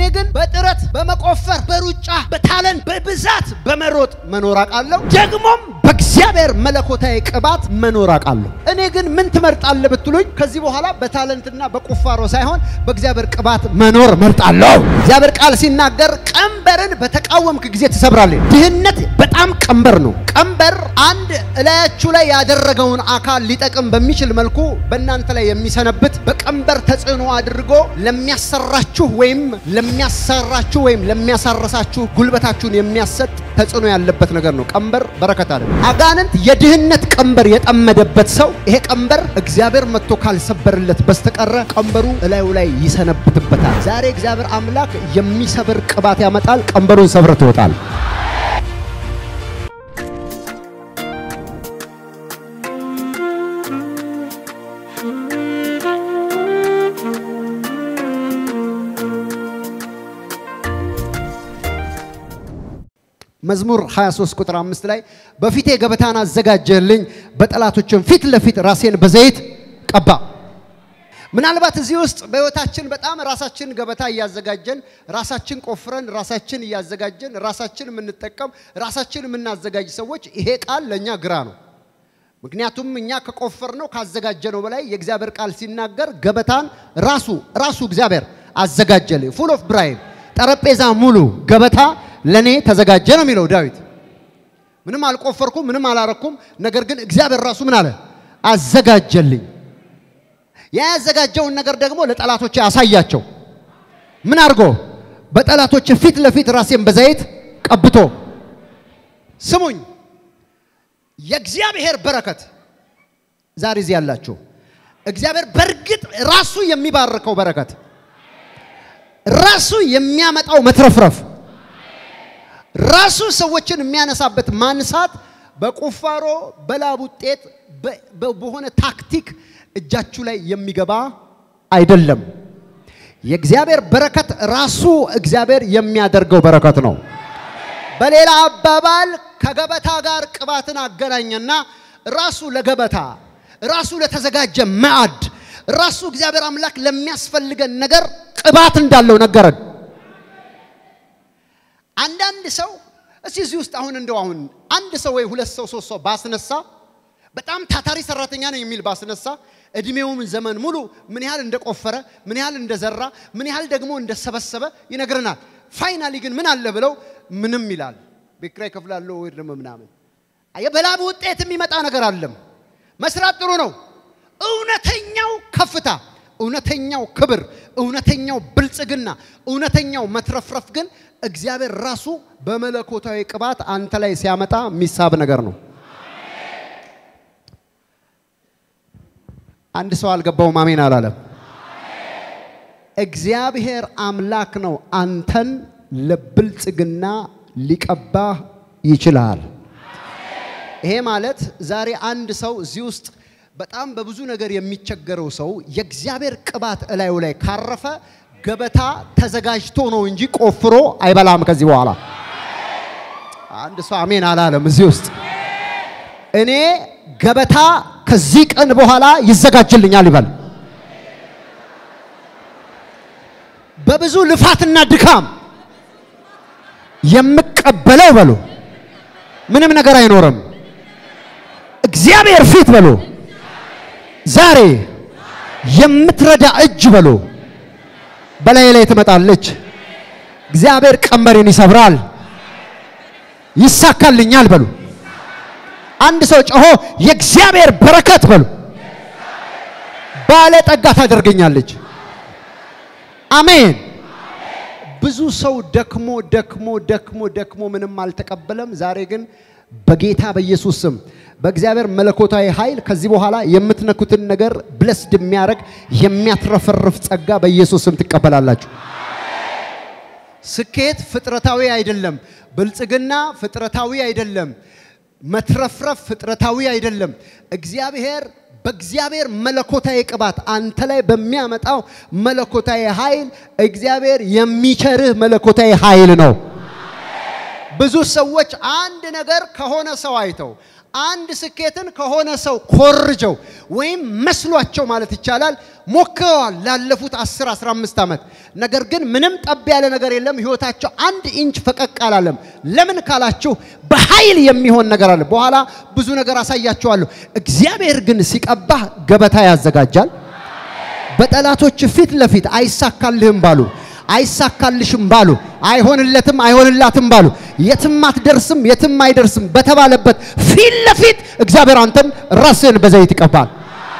ግን በጥረት በመቆፈር በሩጫ በታለን በብዛት በመሮጥ መኖር አውቃለሁ። ደግሞም በእግዚአብሔር መለኮታዊ ቅባት መኖር አውቃለሁ። እኔ ግን ምን ትመርጣለህ ብትሉኝ ከዚህ በኋላ በታለንትና በቁፋሮ ሳይሆን በእግዚአብሔር ቅባት መኖር መርጣለሁ። እግዚአብሔር ቃል ሲናገር ቀንበርን በተቃወምክ ጊዜ ትሰብራለህ። ድህነት በጣም ቀንበር ነው። ቀንበር አንድ እላያችሁ ላይ ያደረገውን አካል ሊጠቅም በሚችል መልኩ በእናንተ ላይ የሚሰነብት በቀንበር ተጽዕኖ አድርጎ ለሚያሰራችሁ ወይም ለሚያሰራችሁ ወይም ለሚያሳረሳችሁ ጉልበታችሁን የሚያሰጥ ተጽዕኖ ያለበት ነገር ነው። ቀንበር በረከት አለ። አጋንንት የድህነት ቀንበር የጠመደበት ሰው ይሄ ቀንበር እግዚአብሔር መጥቶ ካልሰበርለት በስተቀረ ቀንበሩ እላዩ ላይ ይሰነብትበታል። ዛሬ እግዚአብሔር አምላክ የሚሰብር ቅባት ያመጣል። ቀንበሩን ሰብረ ትወጣል። መዝሙር 23 ቁጥር 5 ላይ በፊቴ ገበታን አዘጋጀልኝ፣ በጠላቶችም ፊት ለፊት ራሴን በዘይት ቀባ። ምናልባት እዚህ ውስጥ በህይወታችን በጣም ራሳችን ገበታ እያዘጋጀን ራሳችን ቆፍረን ራሳችን እያዘጋጀን ራሳችን የምንጠቀም ራሳችን የምናዘጋጅ ሰዎች ይሄ ቃል ለእኛ ግራ ነው። ምክንያቱም እኛ ከቆፈር ነው ካዘጋጀ ነው በላይ የእግዚአብሔር ቃል ሲናገር ገበታን ራሱ ራሱ እግዚአብሔር አዘጋጀልኝ። ፉል ኦፍ ብራይም ጠረጴዛ ሙሉ ገበታ ለኔ ተዘጋጀ ነው የሚለው ዳዊት። ምንም አልቆፈርኩም፣ ምንም አላረኩም። ነገር ግን እግዚአብሔር ራሱ ምን አለ? አዘጋጀልኝ። ያ ያዘጋጀውን ነገር ደግሞ ለጠላቶች ያሳያቸው። ምን አድርጎ? በጠላቶች ፊት ለፊት ራሴን በዘይት ቀብቶ። ስሙኝ፣ የእግዚአብሔር በረከት ዛሬ እዚህ ያላችሁ እግዚአብሔር በእርግጥ ራሱ የሚባርከው በረከት ራሱ የሚያመጣው መትረፍረፍ ራሱ ሰዎችን የሚያነሳበት ማንሳት በቁፋሮ በላብ ውጤት በሆነ ታክቲክ እጃችሁ ላይ የሚገባ አይደለም። የእግዚአብሔር በረከት ራሱ እግዚአብሔር የሚያደርገው በረከት ነው። በሌላ አባባል ከገበታ ጋር ቅባትን አገናኘና ራሱ ለገበታ ራሱ ለተዘጋጀ ማዕድ ራሱ እግዚአብሔር አምላክ ለሚያስፈልገን ነገር ቅባት እንዳለው ነገረን። አንዳንድ ሰው እስቲ እዚህ ውስጥ አሁን እንደው አሁን አንድ ሰው ወይ ሁለት ሰው ሶስት ሰው ባስነሳ በጣም ታታሪ ሰራተኛ ነው የሚል ባስነሳ እድሜውን ዘመን ሙሉ ምን ያህል እንደቆፈረ ምን ያህል እንደዘራ ምን ያህል ደግሞ እንደሰበሰበ ይነግረናል። ፋይናሊ ግን ምን አለ ብለው ምንም ይላል። ቤት ኪራይ እከፍላለሁ ወይ ደግሞ ምናምን። በላብ ውጤት የሚመጣ ነገር አለም። መስራት ጥሩ ነው። እውነተኛው ከፍታ እውነተኛው ክብር፣ እውነተኛው ብልጽግና፣ እውነተኛው መትረፍረፍ ግን እግዚአብሔር ራሱ በመለኮታዊ ቅባት አንተ ላይ ሲያመጣ የሚሳብ ነገር ነው። አንድ ሰው አልገባውም፣ አሜን አላለም። እግዚአብሔር አምላክ ነው አንተን ለብልጽግና ሊቀባህ ይችላል። ይሄ ማለት ዛሬ አንድ ሰው እዚህ ውስጥ በጣም በብዙ ነገር የሚቸገረው ሰው የእግዚአብሔር ቅባት እላዩ ላይ ካረፈ ገበታ ተዘጋጅቶ ነው እንጂ ቆፍሮ አይበላም። ከዚህ በኋላ አንድ ሰው አሜን አላለም። እዚህ ውስጥ እኔ ገበታ ከዚህ ቀን በኋላ ይዘጋጅልኛል ይበል። በብዙ ልፋትና ድካም የምቀበለው በሉ ምንም ነገር አይኖርም። እግዚአብሔር ፊት በሉ ዛሬ የምትረዳ እጅ በሉ በላይ ላይ ትመጣለች። እግዚአብሔር ቀንበሬን ይሰብራል፣ ይሳካልኛል በሉ። አንድ ሰው ጮሆ የእግዚአብሔር በረከት በሉ ባለጠጋ ታደርገኛለች። አሜን። ብዙ ሰው ደክሞ ደክሞ ደክሞ ደክሞ ምንም አልተቀበለም። ዛሬ ግን በጌታ በኢየሱስ ስም በእግዚአብሔር መለኮታዊ ኃይል ከዚህ በኋላ የምትነኩትን ነገር ብለስድ የሚያደርግ የሚያትረፈርፍ ጸጋ በኢየሱስ ስም ትቀበላላችሁ። ስኬት ፍጥረታዊ አይደለም። ብልጽግና ፍጥረታዊ አይደለም። መትረፍረፍ ፍጥረታዊ አይደለም። እግዚአብሔር በእግዚአብሔር መለኮታዊ ቅባት አንተ ላይ በሚያመጣው መለኮታዊ ኃይል እግዚአብሔር የሚቸርህ መለኮታዊ ኃይል ነው። ብዙ ሰዎች አንድ ነገር ከሆነ ሰው አይተው አንድ ስኬትን ከሆነ ሰው ኮርጀው ወይም መስሏቸው ማለት ይቻላል ሞክረዋል ላለፉት 10 15 ዓመት። ነገር ግን ምንም ጠብ ያለ ነገር የለም። ህይወታቸው አንድ ኢንች ፈቀቅ አላለም። ለምን ካላችሁ በኃይል የሚሆን ነገር አለ። በኋላ ብዙ ነገር አሳያችኋለሁ። እግዚአብሔር ግን ሲቀባህ ገበታ ያዘጋጃል። በጠላቶች ፊት ለፊት አይሳካልህም ባሉ አይሳካልሽም ባሉ አይሆንለትም አይሆንላትም ባሉ የትም አትደርስም የትም አይደርስም በተባለበት ፊት ለፊት እግዚአብሔር አንተን ራስህን በዘይት ይቀባል።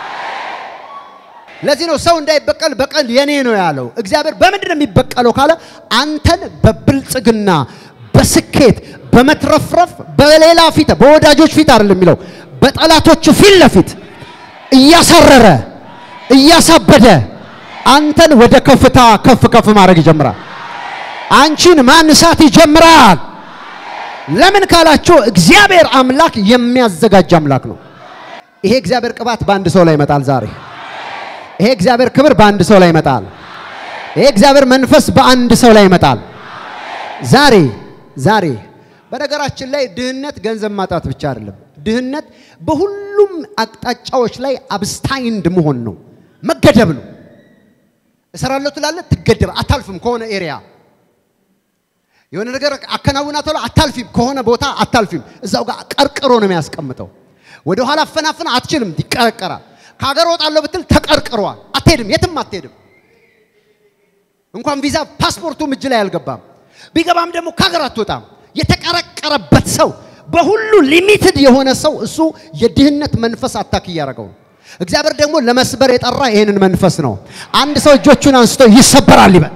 ለዚህ ነው ሰው እንዳይበቀል በቀል የኔ ነው ያለው። እግዚአብሔር በምንድን ነው የሚበቀለው ካለ አንተን በብልጽግና በስኬት በመትረፍረፍ በሌላ ፊት በወዳጆች ፊት አይደለም የሚለው በጠላቶች ፊት ለፊት እያሳረረ እያሳበደ አንተን ወደ ከፍታ ከፍ ከፍ ማድረግ ይጀምራል። አንቺን ማንሳት ይጀምራል። ለምን ካላችሁ እግዚአብሔር አምላክ የሚያዘጋጅ አምላክ ነው። ይሄ እግዚአብሔር ቅባት በአንድ ሰው ላይ ይመጣል ዛሬ። ይሄ እግዚአብሔር ክብር በአንድ ሰው ላይ ይመጣል። ይሄ እግዚአብሔር መንፈስ በአንድ ሰው ላይ ይመጣል ዛሬ ዛሬ። በነገራችን ላይ ድህነት ገንዘብ ማጣት ብቻ አይደለም። ድህነት በሁሉም አቅጣጫዎች ላይ አብስታይንድ መሆን ነው፣ መገደብ ነው። እሰራለሁ ትላለህ፣ ትገደብ፣ አታልፍም ከሆነ ኤሪያ የሆነ ነገር አከናውናለሁ፣ አታልፊም ከሆነ ቦታ አታልፊም። እዛው ጋር ቀርቅሮ ነው የሚያስቀምጠው። ወደ ኋላ አፈናፍን አትችልም፣ ይቀረቀራል። ከሀገር ወጣለሁ ብትል ተቀርቅሯል፣ አትሄድም፣ የትም አትሄድም። እንኳን ቪዛ ፓስፖርቱም እጅ ላይ አልገባም። ቢገባም ደግሞ ከሀገር አትወጣም። የተቀረቀረበት ሰው በሁሉ ሊሚትድ የሆነ ሰው እሱ የድህነት መንፈስ አታክ እያደረገው ነው። እግዚአብሔር ደግሞ ለመስበር የጠራ ይሄንን መንፈስ ነው። አንድ ሰው እጆቹን አንስቶ ይሰበራል ይበል።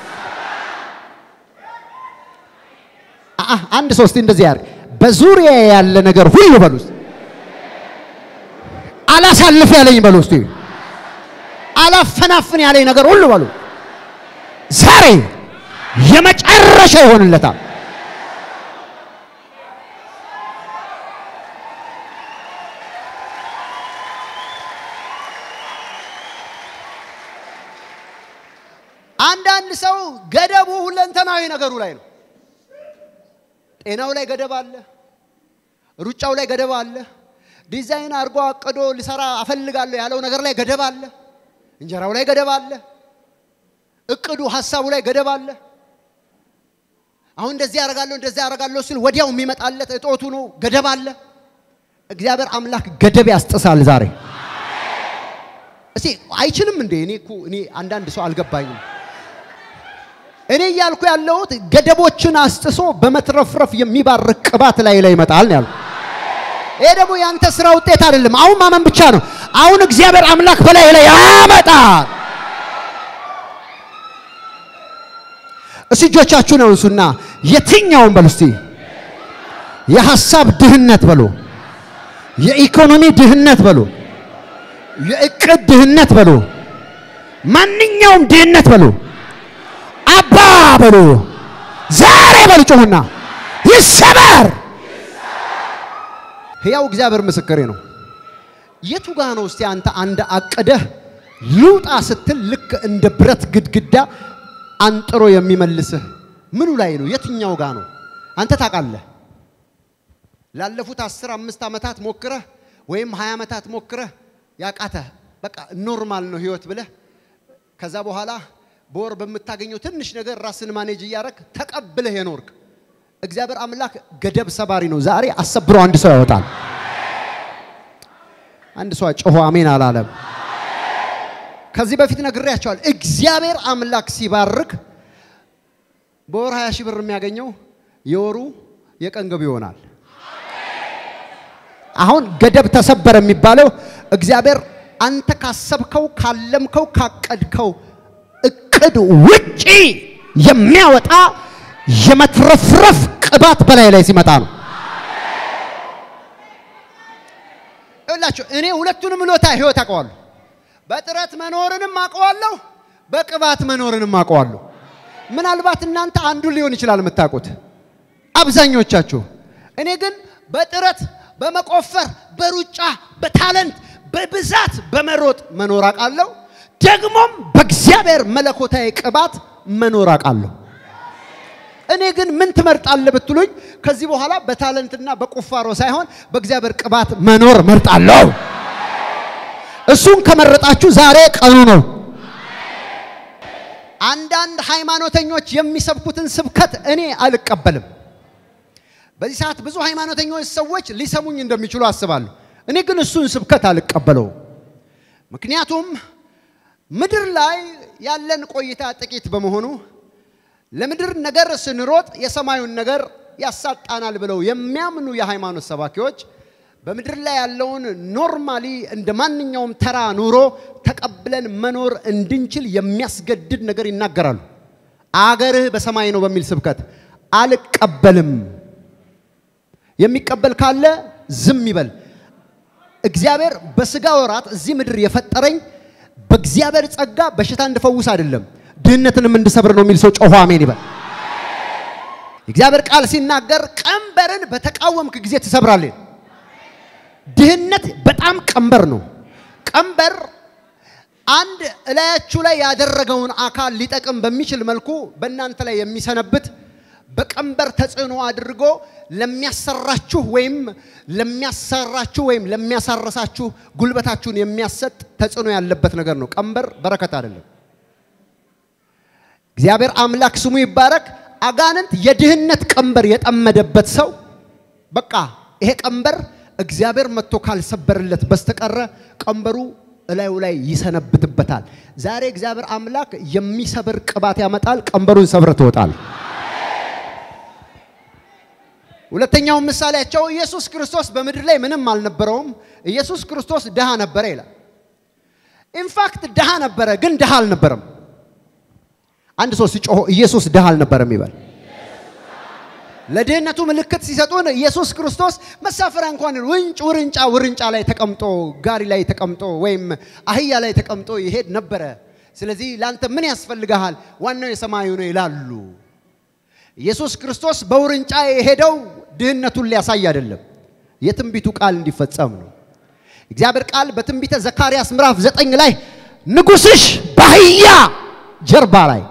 አአ አንድ ሰው እስቲ እንደዚህ ያርግ። በዙሪያ ያለ ነገር ሁሉ በሉ እስቲ አላሳልፍ ያለኝ በሉ እስቲ አላፈናፍን ያለኝ ነገር ሁሉ በሉ ዛሬ የመጨረሻ ይሆንለታል። አንዳንድ ሰው ገደቡ ሁለንተናዊ ነገሩ ላይ ነው። ጤናው ላይ ገደብ አለ። ሩጫው ላይ ገደብ አለ። ዲዛይን አድርጎ አቅዶ ሊሰራ አፈልጋለሁ ያለው ነገር ላይ ገደብ አለ። እንጀራው ላይ ገደብ አለ። እቅዱ ሀሳቡ ላይ ገደብ አለ። አሁን እንደዚህ ያደርጋለሁ እንደዚህ ያደርጋለሁ ሲል ወዲያው የሚመጣለት እጦቱ ነው፣ ገደብ አለ። እግዚአብሔር አምላክ ገደብ ያስጥሳል ዛሬ። እስቲ አይችልም እንዴ? እኔ እኮ እኔ አንዳንድ ሰው አልገባኝም። እኔ እያልኩ ያለሁት ገደቦችን አስጥሶ በመትረፍረፍ የሚባርክ ቅባት ላይ ላይ ይመጣል ነው ያልኩት። ይሄ ደግሞ ያንተ ስራ ውጤት አይደለም። አሁን ማመን ብቻ ነው። አሁን እግዚአብሔር አምላክ በላይ ላይ ያመጣል። እስቲ እጆቻችሁን አንሱና የትኛውን በሉ እስቲ የሐሳብ ድህነት በሉ፣ የኢኮኖሚ ድህነት በሉ፣ የእቅድ ድህነት በሉ፣ ማንኛውም ድህነት በሉ አባ በሉ ዛሬ በሉ ጮሁና ይሰበር። ሕያው እግዚአብሔር ምስክሬ ነው። የቱ ጋ ነው እስቲ አንተ አንድ አቅደህ ልውጣ ስትል ልክ እንደ ብረት ግድግዳ አንጥሮ የሚመልስህ ምኑ ላይ ነው? የትኛው ጋ ነው? አንተ ታውቃለህ። ላለፉት አስር አምስት ዓመታት ሞክረህ ወይም ሀያ ዓመታት ሞክረህ ያቃተህ በቃ ኖርማል ነው ህይወት ብለህ ከዛ በኋላ በወር በምታገኘው ትንሽ ነገር ራስን ማኔጅ እያደረግ ተቀብለህ የኖርክ እግዚአብሔር አምላክ ገደብ ሰባሪ ነው። ዛሬ አሰብሮ አንድ ሰው ያወጣል። አንድ ሰው ጮሆ አሜን አላለም። ከዚህ በፊት ነግሬያቸዋል። እግዚአብሔር አምላክ ሲባርክ በወር 20 ሺህ ብር የሚያገኘው የወሩ የቀን ገቢ ይሆናል። አሁን ገደብ ተሰበረ የሚባለው እግዚአብሔር አንተ ካሰብከው ካለምከው ካቀድከው እቅድ ውጪ የሚያወጣ የመትረፍረፍ ቅባት በላይ ላይ ሲመጣ ነው። ይኸውላችሁ እኔ ሁለቱንም ሎታ ህይወት አውቀዋለሁ። በጥረት መኖርንም አውቀዋለሁ፣ በቅባት መኖርንም አውቀዋለሁ። ምናልባት እናንተ አንዱን ሊሆን ይችላል የምታውቁት አብዛኞቻችሁ። እኔ ግን በጥረት በመቆፈር በሩጫ በታለንት በብዛት በመሮጥ መኖር አውቃለሁ። ደግሞም በእግዚአብሔር መለኮታዊ ቅባት መኖር አውቃለሁ። እኔ ግን ምን ትመርጣለህ ብትሉኝ ከዚህ በኋላ በታለንትና በቁፋሮ ሳይሆን በእግዚአብሔር ቅባት መኖር መርጣለሁ። እሱን ከመረጣችሁ ዛሬ ቀኑ ነው። አንዳንድ ሃይማኖተኞች የሚሰብኩትን ስብከት እኔ አልቀበልም። በዚህ ሰዓት ብዙ ሃይማኖተኞች ሰዎች ሊሰሙኝ እንደሚችሉ አስባለሁ። እኔ ግን እሱን ስብከት አልቀበለውም። ምክንያቱም ምድር ላይ ያለን ቆይታ ጥቂት በመሆኑ ለምድር ነገር ስንሮጥ የሰማዩን ነገር ያሳጣናል ብለው የሚያምኑ የሃይማኖት ሰባኪዎች በምድር ላይ ያለውን ኖርማሊ እንደ ማንኛውም ተራ ኑሮ ተቀብለን መኖር እንድንችል የሚያስገድድ ነገር ይናገራሉ። አገርህ በሰማይ ነው በሚል ስብከት አልቀበልም። የሚቀበል ካለ ዝም ይበል። እግዚአብሔር በስጋ ወራት እዚህ ምድር የፈጠረኝ በእግዚአብሔር ጸጋ በሽታ እንድፈውስ አይደለም፣ ድህነትንም እንድሰብር ነው የሚል ሰው ጮሆ አሜን ይበል። የእግዚአብሔር ቃል ሲናገር ቀንበርን በተቃወምክ ጊዜ ትሰብራለህ። ድህነት በጣም ቀንበር ነው። ቀንበር አንድ እላያችሁ ላይ ያደረገውን አካል ሊጠቅም በሚችል መልኩ በእናንተ ላይ የሚሰነብት በቀንበር ተጽዕኖ አድርጎ ለሚያሰራችሁ ወይም ለሚያሰራችሁ ወይም ለሚያሳረሳችሁ ጉልበታችሁን የሚያሰጥ ተጽዕኖ ያለበት ነገር ነው። ቀንበር በረከት አይደለም። እግዚአብሔር አምላክ ስሙ ይባረክ። አጋንንት የድህነት ቀንበር የጠመደበት ሰው በቃ ይሄ ቀንበር እግዚአብሔር መጥቶ ካልሰበርለት በስተቀረ ቀንበሩ እላዩ ላይ ይሰነብትበታል። ዛሬ እግዚአብሔር አምላክ የሚሰብር ቅባት ያመጣል። ቀንበሩን ሰብረ ትወጣል። ሁለተኛው ምሳሌያቸው ኢየሱስ ክርስቶስ በምድር ላይ ምንም አልነበረውም። ኢየሱስ ክርስቶስ ድሃ ነበረ ይላል። ኢንፋክት ድሃ ነበረ፣ ግን ድሃ አልነበረም። አንድ ሰው ሲጮሆ ኢየሱስ ድሃ አልነበረም ይበል። ለድህነቱ ምልክት ሲሰጡን ኢየሱስ ክርስቶስ መሳፈሪያ እንኳን ውንጭ ውርንጫ ውርንጫ ላይ ተቀምጦ ጋሪ ላይ ተቀምጦ ወይም አህያ ላይ ተቀምጦ ይሄድ ነበረ። ስለዚህ ለአንተ ምን ያስፈልግሃል? ዋናው የሰማዩ ነው ይላሉ። ኢየሱስ ክርስቶስ በውርንጫ የሄደው ድህነቱን ሊያሳይ አይደለም፣ የትንቢቱ ቃል እንዲፈጸም ነው። እግዚአብሔር ቃል በትንቢተ ዘካርያስ ምዕራፍ ዘጠኝ ላይ ንጉሥሽ በአህያ ጀርባ ላይ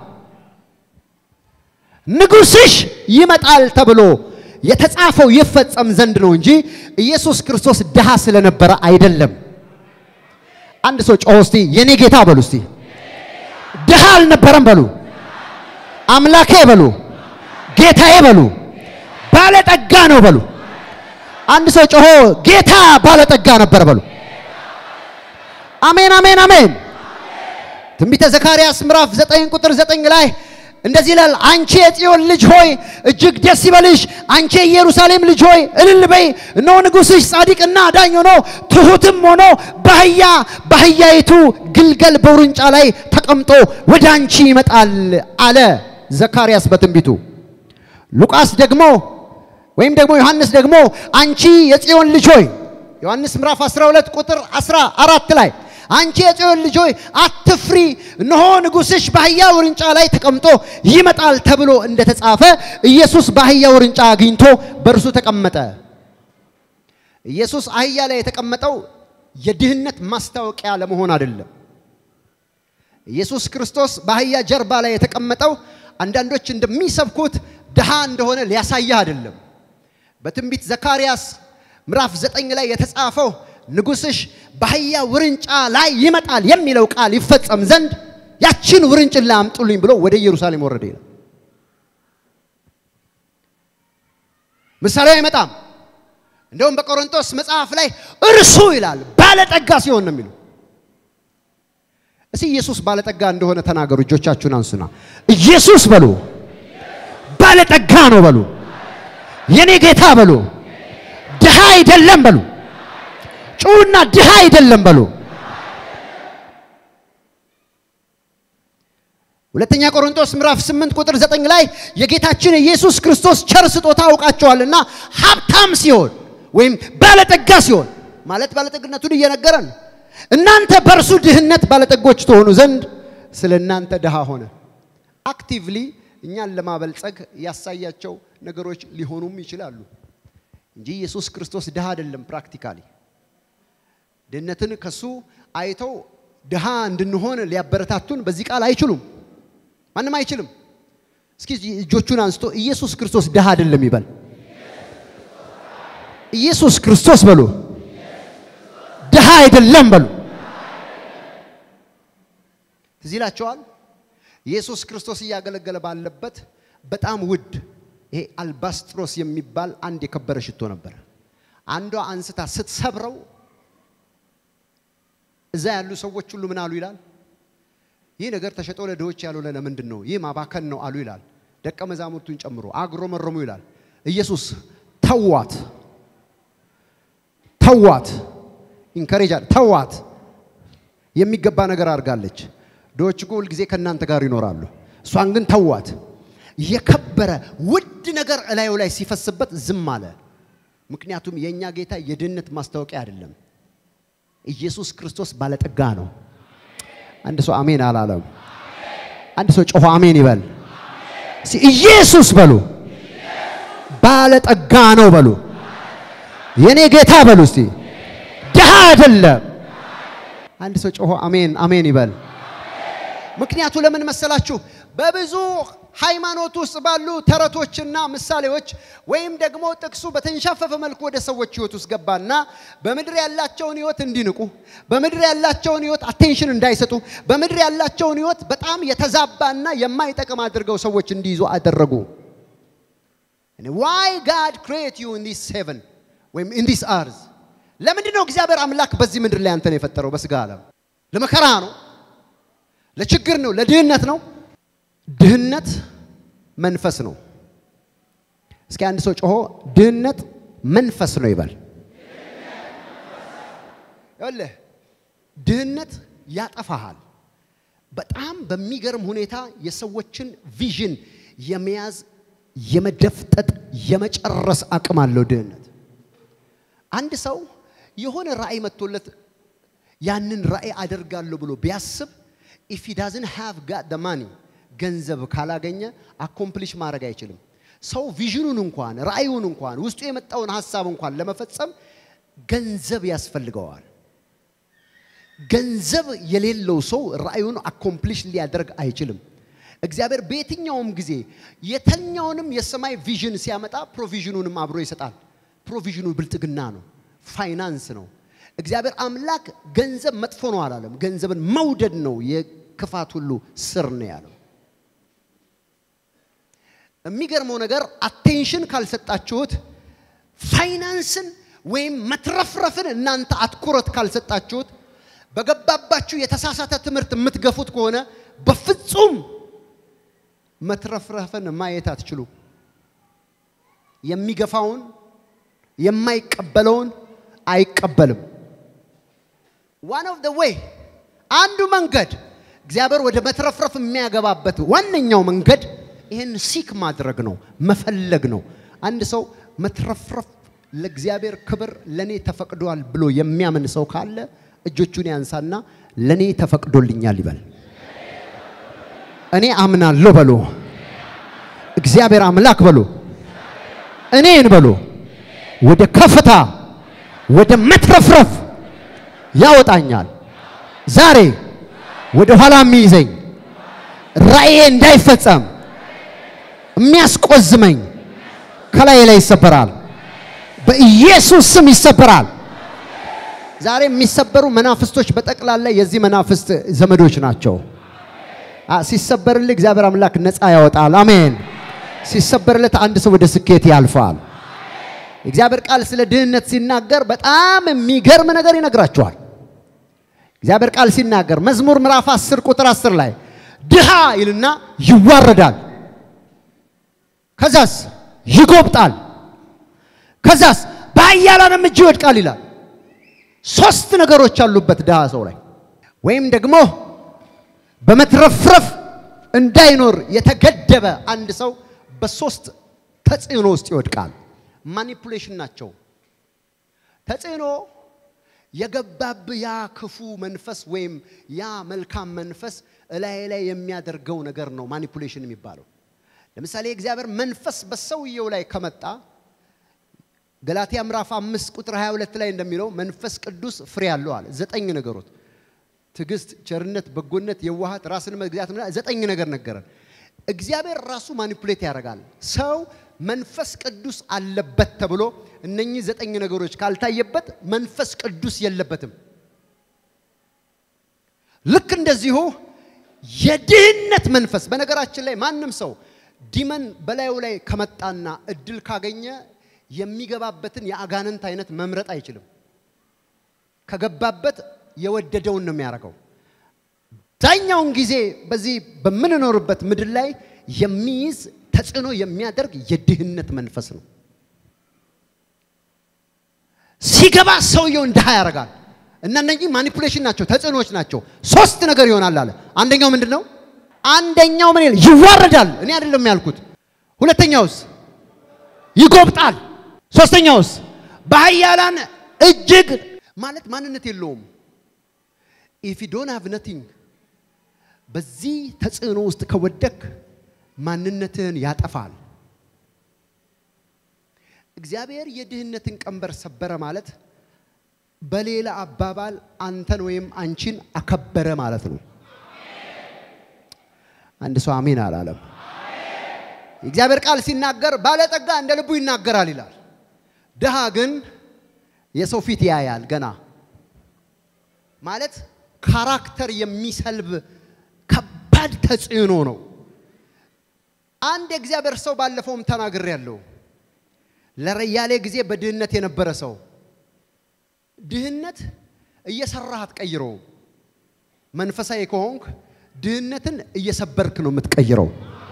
ንጉሥሽ ይመጣል ተብሎ የተጻፈው ይፈጸም ዘንድ ነው እንጂ ኢየሱስ ክርስቶስ ድሃ ስለነበረ አይደለም። አንድ ሰው ጮሆ እስቲ የኔ ጌታ በሉ እስቲ ድሃ አልነበረም በሉ፣ አምላኬ በሉ፣ ጌታዬ በሉ፣ ባለጠጋ ነው በሉ። አንድ ሰው ጮሆ ጌታ ባለጠጋ ነበር በሉ። አሜን፣ አሜን፣ አሜን። ትንቢተ ዘካርያስ ምዕራፍ 9 ቁጥር 9 ላይ እንደዚህ ይላል፣ አንቺ የጽዮን ልጅ ሆይ እጅግ ደስ ይበልሽ፣ አንቺ የኢየሩሳሌም ልጅ ሆይ እልል በይ። እነሆ ንጉሥሽ ጻድቅና አዳኝ ሆኖ ትሑትም ሆኖ በአህያ በአህያይቱ ግልገል በውርንጫ ላይ ተቀምጦ ወደ አንቺ ይመጣል አለ ዘካርያስ በትንቢቱ። ሉቃስ ደግሞ ወይም ደግሞ ዮሐንስ ደግሞ አንቺ የጽዮን ልጅ ሆይ ዮሐንስ ምዕራፍ 12 ቁጥር 14 ላይ አንቺ የጽዮን ልጅ ሆይ አትፍሪ፣ እነሆ ንጉሥሽ በአህያ ውርንጫ ላይ ተቀምጦ ይመጣል ተብሎ እንደተጻፈ ኢየሱስ በአህያ ውርንጫ አግኝቶ በእርሱ ተቀመጠ። ኢየሱስ አህያ ላይ የተቀመጠው የድህነት ማስታወቂያ ለመሆን አይደለም። ኢየሱስ ክርስቶስ በአህያ ጀርባ ላይ የተቀመጠው አንዳንዶች እንደሚሰብኩት ድሃ እንደሆነ ሊያሳይህ አይደለም። በትንቢት ዘካርያስ ምዕራፍ ዘጠኝ ላይ የተጻፈው ንጉሥሽ በአህያ ውርንጫ ላይ ይመጣል የሚለው ቃል ይፈጸም ዘንድ ያችን ውርንጭላ አምጡልኝ ብሎ ወደ ኢየሩሳሌም ወረደ ይላል። ምሳሌው አይመጣም። እንደውም በቆሮንቶስ መጽሐፍ ላይ እርሱ ይላል ባለጠጋ ሲሆን ነው የሚሉ። እስቲ ኢየሱስ ባለጠጋ እንደሆነ ተናገሩ። እጆቻችሁን አንሱና ኢየሱስ በሉ ባለጠጋ ነው በሉ። የኔ ጌታ በሉ ድሃ አይደለም በሉ። ጩውና ድሃ አይደለም በሉ። ሁለተኛ ቆሮንቶስ ምዕራፍ 8 ቁጥር 9 ላይ የጌታችን የኢየሱስ ክርስቶስ ቸር ስጦታ አውቃቸዋልና ሀብታም ሲሆን ወይም ባለጠጋ ሲሆን ማለት ባለጠግነቱን እየነገረን እናንተ በእርሱ ድህነት ባለጠጎች ትሆኑ ዘንድ ስለ እናንተ ድሃ ሆነ። አክቲቭሊ እኛን ለማበልጸግ ያሳያቸው ነገሮች ሊሆኑም ይችላሉ እንጂ ኢየሱስ ክርስቶስ ድሃ አይደለም። ፕራክቲካሊ ድህነትን ከሱ አይተው ድሃ እንድንሆን ሊያበረታቱን በዚህ ቃል አይችሉም። ማንም አይችልም። እስኪ እጆቹን አንስቶ ኢየሱስ ክርስቶስ ድሃ አይደለም ይበል። ኢየሱስ ክርስቶስ በሉ ድሃ አይደለም በሉ። ትዝ ይላቸዋል። ኢየሱስ ክርስቶስ እያገለገለ ባለበት በጣም ውድ ይሄ አልባስጥሮስ የሚባል አንድ የከበረ ሽቶ ነበር። አንዷ አንስታ ስትሰብረው እዛ ያሉ ሰዎች ሁሉ ምን አሉ ይላል? ይህ ነገር ተሸጦ ለድሆች ያልሆነ ለምንድን ነው? ይህ ማባከን ነው አሉ ይላል። ደቀ መዛሙርቱን ጨምሮ አጉረመረሙ ይላል። ኢየሱስ ተዋት፣ ተዋት፣ ኢንከሬጅ ተዋት፣ የሚገባ ነገር አድርጋለች። ድሆች እኮ ሁልጊዜ ከእናንተ ጋር ይኖራሉ። እሷን ግን ተዋት። የከበረ ውድ ነገር እላዩ ላይ ሲፈስበት ዝም አለ። ምክንያቱም የእኛ ጌታ የድህነት ማስታወቂያ አይደለም። ኢየሱስ ክርስቶስ ባለጠጋ ነው። አንድ ሰው አሜን አላለም። አንድ ሰው ጮሆ አሜን ይበል። እስቲ ኢየሱስ በሉ። ባለጠጋ ነው በሉ። የኔ ጌታ በሉ። እስቲ ድሃ አይደለም። አንድ ሰው ጮሆ አሜን አሜን ይበል። ምክንያቱ ለምን መሰላችሁ? በብዙ ሃይማኖት ውስጥ ባሉ ተረቶችና ምሳሌዎች ወይም ደግሞ ጥቅሱ በተንሻፈፈ መልኩ ወደ ሰዎች ህይወት ውስጥ ገባና በምድር ያላቸውን ህይወት እንዲንቁ፣ በምድር ያላቸውን ህይወት አቴንሽን እንዳይሰጡ፣ በምድር ያላቸውን ህይወት በጣም የተዛባና የማይጠቅም አድርገው ሰዎች እንዲይዙ አደረጉ። ዋይ ጋድ ክሬት ዩ ኢን ዲስ ሄቨን ወይም ኢን ዲስ አርዝ። ለምንድን ነው እግዚአብሔር አምላክ በዚህ ምድር ላይ አንተን የፈጠረው? በስጋ ዓለም ለመከራ ነው፣ ለችግር ነው፣ ለድህነት ነው። ድህነት መንፈስ ነው። እስኪ አንድ ሰው ጮሆ ድህነት መንፈስ ነው ይበል። ይኸውልህ ድህነት ያጠፋሃል። በጣም በሚገርም ሁኔታ የሰዎችን ቪዥን የመያዝ የመደፍጠጥ የመጨረስ አቅም አለው ድህነት። አንድ ሰው የሆነ ራእይ መጥቶለት ያንን ራእይ አደርጋለሁ ብሎ ቢያስብ ኢፍ ሂ ዳዝንት ሃቭ ጋት ደ ማኒ ገንዘብ ካላገኘ አኮምፕሊሽ ማድረግ አይችልም። ሰው ቪዥኑን እንኳን ራእዩን እንኳን ውስጡ የመጣውን ሀሳብ እንኳን ለመፈጸም ገንዘብ ያስፈልገዋል። ገንዘብ የሌለው ሰው ራእዩን አኮምፕሊሽ ሊያደርግ አይችልም። እግዚአብሔር በየትኛውም ጊዜ የተኛውንም የሰማይ ቪዥን ሲያመጣ ፕሮቪዥኑንም አብሮ ይሰጣል። ፕሮቪዥኑ ብልጥግና ነው፣ ፋይናንስ ነው። እግዚአብሔር አምላክ ገንዘብ መጥፎ ነው አላለም። ገንዘብን መውደድ ነው የክፋት ሁሉ ስር ነው ያለው። የሚገርመው ነገር አቴንሽን ካልሰጣችሁት ፋይናንስን ወይም መትረፍረፍን እናንተ አትኩረት ካልሰጣችሁት በገባባችሁ የተሳሳተ ትምህርት የምትገፉት ከሆነ በፍጹም መትረፍረፍን ማየት አትችሉ። የሚገፋውን የማይቀበለውን አይቀበልም። ዋን ኦፍ ደ ዌይ አንዱ መንገድ እግዚአብሔር ወደ መትረፍረፍ የሚያገባበት ዋነኛው መንገድ ይህን ሲክ ማድረግ ነው፣ መፈለግ ነው። አንድ ሰው መትረፍረፍ ለእግዚአብሔር ክብር ለኔ ተፈቅዷል ብሎ የሚያምን ሰው ካለ እጆቹን ያንሳና ለኔ ተፈቅዶልኛል ይበል። እኔ አምናለሁ በሎ። እግዚአብሔር አምላክ በሎ። እኔን በሎ ወደ ከፍታ ወደ መትረፍረፍ ያወጣኛል። ዛሬ ወደ ኋላ የሚይዘኝ ራእዬ እንዳይፈጸም የሚያስቆዝመኝ ከላይ ላይ ይሰበራል። በኢየሱስ ስም ይሰበራል። ዛሬ የሚሰበሩ መናፍስቶች በጠቅላላ የዚህ መናፍስት ዘመዶች ናቸው። ሲሰበርልህ እግዚአብሔር አምላክ ነፃ ያወጣል። አሜን። ሲሰበርለት አንድ ሰው ወደ ስኬት ያልፋል። እግዚአብሔር ቃል ስለ ድህነት ሲናገር በጣም የሚገርም ነገር ይነግራቸዋል። እግዚአብሔር ቃል ሲናገር መዝሙር ምዕራፍ 10 ቁጥር 10 ላይ ድሃ ይልና ይዋረዳል፣ ከዛስ ይጎብጣል፣ ከዛስ በኃያላንም እጅ ይወድቃል ይላል። ሶስት ነገሮች አሉበት ድሃ ሰው ላይ ወይም ደግሞ በመትረፍረፍ እንዳይኖር የተገደበ አንድ ሰው በሶስት ተጽዕኖ ውስጥ ይወድቃል። ማኒፑሌሽን ናቸው። ተጽዕኖ የገባብ ያ ክፉ መንፈስ ወይም ያ መልካም መንፈስ እላይ ላይ የሚያደርገው ነገር ነው ማኒፑሌሽን የሚባለው። ለምሳሌ የእግዚአብሔር መንፈስ በሰውየው ላይ ከመጣ ገላትያ ምዕራፍ አምስት ቁጥር 22 ላይ እንደሚለው መንፈስ ቅዱስ ፍሬ አለው አለ። ዘጠኝ ነገሮች ትዕግስት፣ ቸርነት፣ በጎነት፣ የዋሃት፣ ራስን መግዛት ዘጠኝ ነገር ነገረን። እግዚአብሔር ራሱ ማኒፑሌት ያደርጋል። ሰው መንፈስ ቅዱስ አለበት ተብሎ እነኚህ ዘጠኝ ነገሮች ካልታየበት መንፈስ ቅዱስ የለበትም። ልክ እንደዚሁ የድህነት መንፈስ በነገራችን ላይ ማንም ሰው ዲመን በላዩ ላይ ከመጣና እድል ካገኘ የሚገባበትን የአጋንንት አይነት መምረጥ አይችልም። ከገባበት የወደደውን ነው የሚያደርገው። አብዛኛውን ጊዜ በዚህ በምንኖርበት ምድር ላይ የሚይዝ ተጽዕኖ የሚያደርግ የድህነት መንፈስ ነው። ሲገባ ሰውየውን ድሃ ያደርጋል። እና እነዚህ ማኒፑሌሽን ናቸው፣ ተጽዕኖዎች ናቸው። ሶስት ነገር ይሆናል አለ። አንደኛው ምንድን ነው? አንደኛው ምን ይላል? ይዋረዳል። እኔ አይደለም ያልኩት። ሁለተኛውስ ይጎብጣል። ሶስተኛውስ በኃያላን እጅግ ማለት ማንነት የለውም። ኢፍ ዩ ዶንት ሃቭ ነቲንግ በዚህ ተጽዕኖ ውስጥ ከወደክ ማንነትህን ያጠፋል። እግዚአብሔር የድህነትን ቀንበር ሰበረ ማለት በሌላ አባባል አንተን ወይም አንቺን አከበረ ማለት ነው። አንድ ሰው አሜን አላለም። የእግዚአብሔር ቃል ሲናገር ባለጠጋ እንደ ልቡ ይናገራል ይላል። ድሃ ግን የሰው ፊት ያያል። ገና ማለት ካራክተር የሚሰልብ ከባድ ተጽዕኖ ነው። አንድ የእግዚአብሔር ሰው ባለፈውም ተናግሬ ያለው ለረያሌ ጊዜ በድህነት የነበረ ሰው ድህነት እየሰራህ አትቀይረው። መንፈሳዊ ከሆንክ ድህነትን እየሰበርክ ነው የምትቀይረው።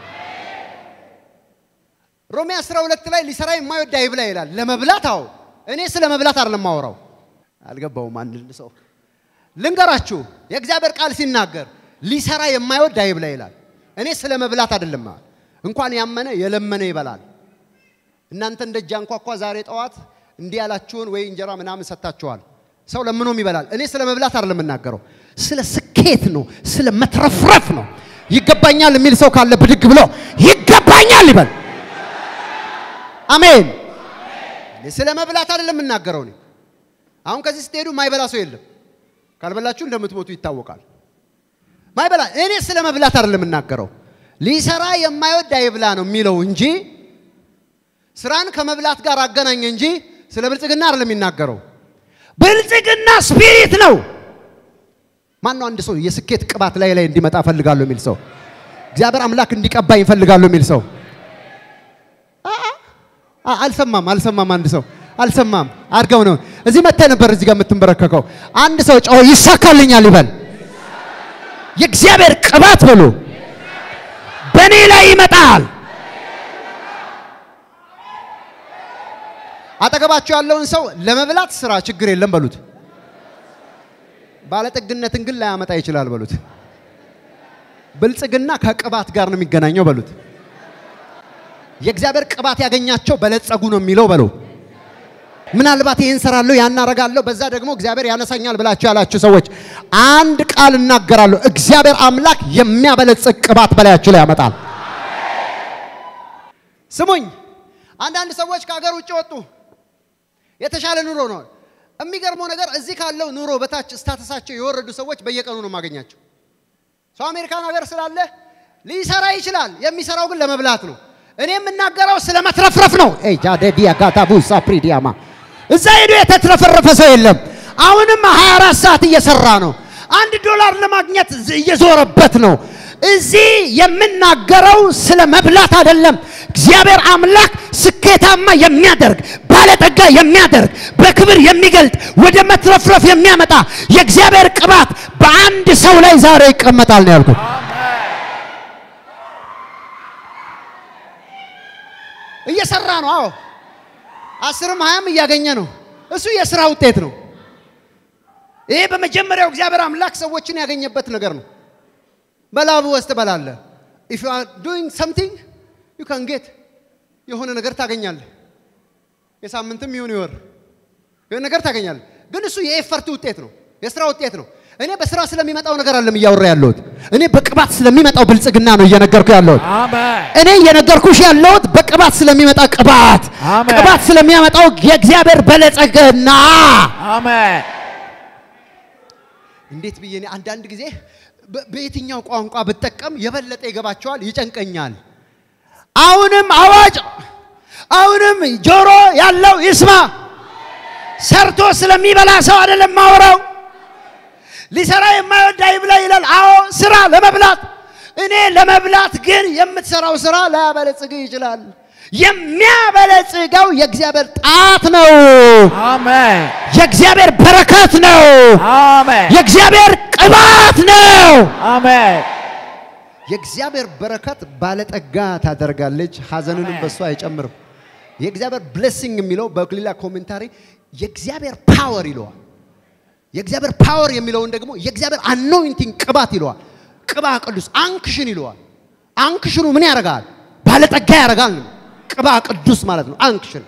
ሮሜ 12 ላይ ሊሰራ የማይወድ አይብላ ይላል። ለመብላት አዎ፣ እኔ ስለ መብላት አይደለም የማወራው። አልገባውም። አንድ ሰው ልንገራችሁ፣ የእግዚአብሔር ቃል ሲናገር ሊሰራ የማይወድ አይብላ ይላል። እኔ ስለ መብላት አይደለም። እንኳን ያመነ የለመነ ይበላል። እናንተ እንደ ጃንኳኳ ዛሬ ጠዋት እንዲህ ያላችሁን ወይ እንጀራ ምናምን ሰጥታችኋል። ሰው ለምኖም ይበላል። እኔ ስለ መብላት አይደለም የምናገረው፣ ስለ ስኬት ነው፣ ስለ መትረፍረፍ ነው። ይገባኛል የሚል ሰው ካለ ብድግ ብሎ ይገባኛል ይበል። አሜን። ስለ መብላት አይደለም የምናገረው። እኔ አሁን ከዚህ ስትሄዱ ማይበላ ሰው የለም። ካልበላችሁ እንደምትሞቱ ይታወቃል። ማይበላ እኔ ስለ መብላት አይደለም የምናገረው። ሊሰራ የማይወድ አይብላ ነው የሚለው እንጂ ስራን ከመብላት ጋር አገናኘ እንጂ ስለ ብልጽግና አይደለም የሚናገረው። ብልጽግና ስፒሪት ነው። ማን ነው አንድ ሰው የስኬት ቅባት ላይ ላይ እንዲመጣ እፈልጋለሁ የሚል ሰው እግዚአብሔር አምላክ እንዲቀባኝ እፈልጋለሁ የሚል ሰው አልሰማም፣ አልሰማም። አንድ ሰው አልሰማም። አድርገው ነው እዚህ መጥተህ ነበር እዚህ ጋር የምትንበረከከው። አንድ ሰው ጮሆ ይሳካልኛል ይበል። የእግዚአብሔር ቅባት በሉ በእኔ ላይ ይመጣል። አጠገባቸው ያለውን ሰው ለመብላት ስራ ችግር የለም በሉት። ባለጠግነትን ግን ላያመጣ ይችላል በሉት። ብልጽግና ከቅባት ጋር ነው የሚገናኘው በሉት። የእግዚአብሔር ቅባት ያገኛቸው በለጸጉ ነው የሚለው በሉ። ምናልባት ይህን ሰራለሁ ያን አረጋለሁ በዛ ደግሞ እግዚአብሔር ያነሳኛል ብላችሁ ያላችሁ ሰዎች አንድ ቃል እናገራለሁ። እግዚአብሔር አምላክ የሚያበለጽግ ቅባት በላያችሁ ላይ ያመጣል። ስሙኝ፣ አንዳንድ ሰዎች ከሀገር ውጭ ወጡ። የተሻለ ኑሮ ነው። የሚገርመው ነገር እዚህ ካለው ኑሮ በታች ስታተሳቸው የወረዱ ሰዎች በየቀኑ ነው የማገኛቸው። ሰው አሜሪካን ሀገር ስላለ ሊሰራ ይችላል። የሚሰራው ግን ለመብላት ነው። እኔ የምናገረው ስለ መትረፍረፍ ነው። ጃደዲያ ጋታቡ ሳፕሪዲያማ እዛ ሄዶ የተትረፈረፈ ሰው የለም። አሁንም 24 ሰዓት እየሰራ ነው። አንድ ዶላር ለማግኘት እየዞረበት ነው። እዚህ የምናገረው ስለ መብላት አይደለም። እግዚአብሔር አምላክ ስኬታማ የሚያደርግ ባለጠጋ የሚያደርግ በክብር የሚገልጥ ወደ መትረፍረፍ የሚያመጣ የእግዚአብሔር ቅባት በአንድ ሰው ላይ ዛሬ ይቀመጣል ነው ያልኩት። እየሰራ ነው። አዎ አስርም ሀያም እያገኘ ነው። እሱ የስራ ውጤት ነው። ይሄ በመጀመሪያው እግዚአብሔር አምላክ ሰዎችን ያገኘበት ነገር ነው። በላቡ ውስጥ ትበላለህ። ኢፍ ዩ አር ዱይንግ ሰምቲንግ ዩ ካን ጌት የሆነ ነገር ታገኛለህ። የሳምንትም ይሁን ይወር የሆነ ነገር ታገኛለህ። ግን እሱ የኤፈርት ውጤት ነው፣ የስራ ውጤት ነው። እኔ በስራ ስለሚመጣው ነገር አለም እያወራ ያለሁት። እኔ በቅባት ስለሚመጣው ብልጽግና ነው እየነገርኩ ያለሁት። እኔ እየነገርኩሽ ያለሁት በቅባት ስለሚመጣ ቅባት፣ አሜን። ቅባት ስለሚያመጣው የእግዚአብሔር በለጸግና አሜን። እንዴት ብዬ እኔ አንዳንድ ጊዜ በ- በየትኛው ቋንቋ ብጠቀም የበለጠ ይገባቸዋል፣ ይጨንቀኛል። አሁንም አዋጅ፣ አሁንም ጆሮ ያለው ይስማ። ሰርቶ ስለሚበላ ሰው አይደለም ማወራው። ሊሰራ የማይወድ አይብላ ይላል። አዎ ስራ ለመብላት እኔ ለመብላት ግን የምትሰራው ስራ ላያበለጽግ ይችላል። የሚያበለጽገው የእግዚአብሔር ጣት ነው። አሜን የእግዚአብሔር በረከት ነው። አሜን የእግዚአብሔር ቅባት ነው። አሜን የእግዚአብሔር በረከት ባለጠጋ ታደርጋለች፣ ሐዘንንም አሜን። በሷ አይጨምርም። የእግዚአብሔር ብሌሲንግ የሚለው በሌላ ኮሜንታሪ የእግዚአብሔር ፓወር ይለዋል። የእግዚአብሔር ፓወር የሚለውን ደግሞ የእግዚአብሔር አኖይንቲንግ ቅባት ይለዋል። ቅባ ቅዱስ አንክሽን ይለዋል። አንክሽኑ ምን ያደርጋል? ባለጠጋ ያደርጋል። ነው ቅባ ቅዱስ ማለት ነው። አንክሽን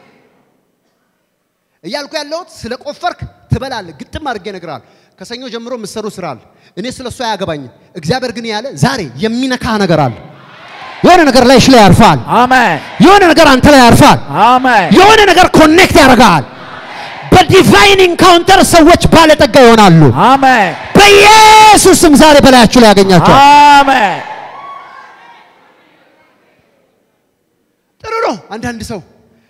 እያልኩ ያለሁት ስለ ቆፈርክ ትበላለህ። ግጥም አድርጌ እነግርሃለሁ። ከሰኞ ጀምሮ የምትሰሩ ስራ አለ። እኔ ስለ እሱ አያገባኝም። እግዚአብሔር ግን ያለ ዛሬ የሚነካ ነገር አለ። የሆነ ነገር ላይሽ ላይ ያርፋል። አሜን የሆነ ነገር አንተ ላይ ያርፋል። አሜን የሆነ ነገር ኮኔክት ያደርጋል። በዲቫይን ኢንካውንተር ሰዎች ባለጠጋ ይሆናሉ። አሜን በኢየሱስም ዛሬ በላያችሁ ላይ ያገኛቸዋል። አሜን ጥሩ ነው። አንዳንድ ሰው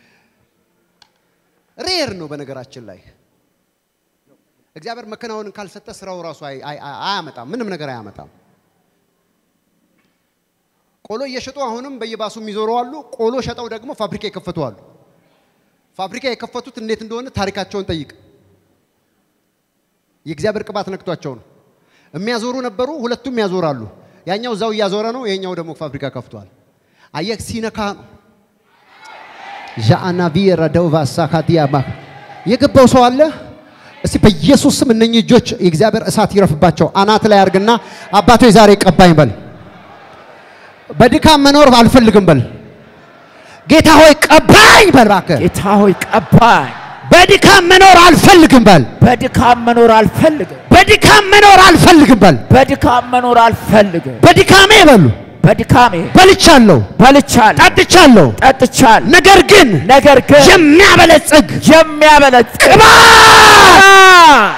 ሬር ነው። በነገራችን ላይ እግዚአብሔር መከናወንን ካልሰጠ ስራው ራሱ አይ- አይ- አይ- አያመጣም፣ ምንም ነገር አያመጣም። ቆሎ እየሸጡ አሁንም በየባሱ የሚዞሩ አሉ። ቆሎ ሸጠው ደግሞ ፋብሪካ የከፈቱ አሉ። ፋብሪካ የከፈቱት እንዴት እንደሆነ ታሪካቸውን ጠይቅ። የእግዚአብሔር ቅባት ነክቷቸው ነው። የሚያዞሩ ነበሩ፣ ሁለቱም ያዞራሉ። ያኛው እዛው እያዞረ ነው፣ ይሄኛው ደግሞ ፋብሪካ ከፍቷል። አየህ ሲነካ ነው። ዣአናቪ ረደውቫ ሳካዲያማ የገባው ሰው አለ። እስቲ በኢየሱስ ስም እነኚህ እጆች የእግዚአብሔር እሳት ይረፍባቸው። አናት ላይ አርግና አባቶ ዛሬ ቀባኝ በል። በድካም መኖር አልፈልግም በል። ጌታ ሆይ ቀባኝ በል እባክህ። ጌታ ሆይ ቀባኝ በድካም መኖር አልፈልግም በል። በድካም መኖር አልፈልግም በድካም መኖር አልፈልግም በል። በድካም መኖር አልፈልግም በድካሜ በሉ በድካሜ በልቻለሁ፣ በልቻለሁ ጠጥቻለሁ፣ ጠጥቻለሁ ነገር ግን ነገር ግን የሚያበለጽግ የሚያበለጽግ ቅባት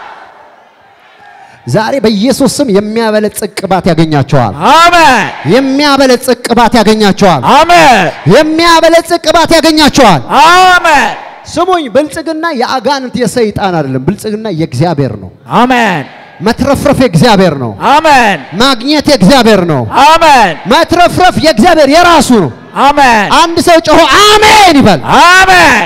ዛሬ በኢየሱስ ስም የሚያበለጽግ ቅባት ያገኛቸዋል። አሜን የሚያበለጽግ ቅባት ያገኛቸዋል። አሜን የሚያበለጽግ ቅባት ያገኛቸዋል። አሜን ስሙኝ፣ ብልጽግና የአጋንንት የሰይጣን አይደለም። ብልጽግና የእግዚአብሔር ነው። አሜን መትረፍረፍ የእግዚአብሔር ነው። አሜን ማግኘት የእግዚአብሔር ነው። አሜን መትረፍረፍ የእግዚአብሔር የራሱ ነው። አሜን አንድ ሰው ጮሆ አሜን ይበል። አሜን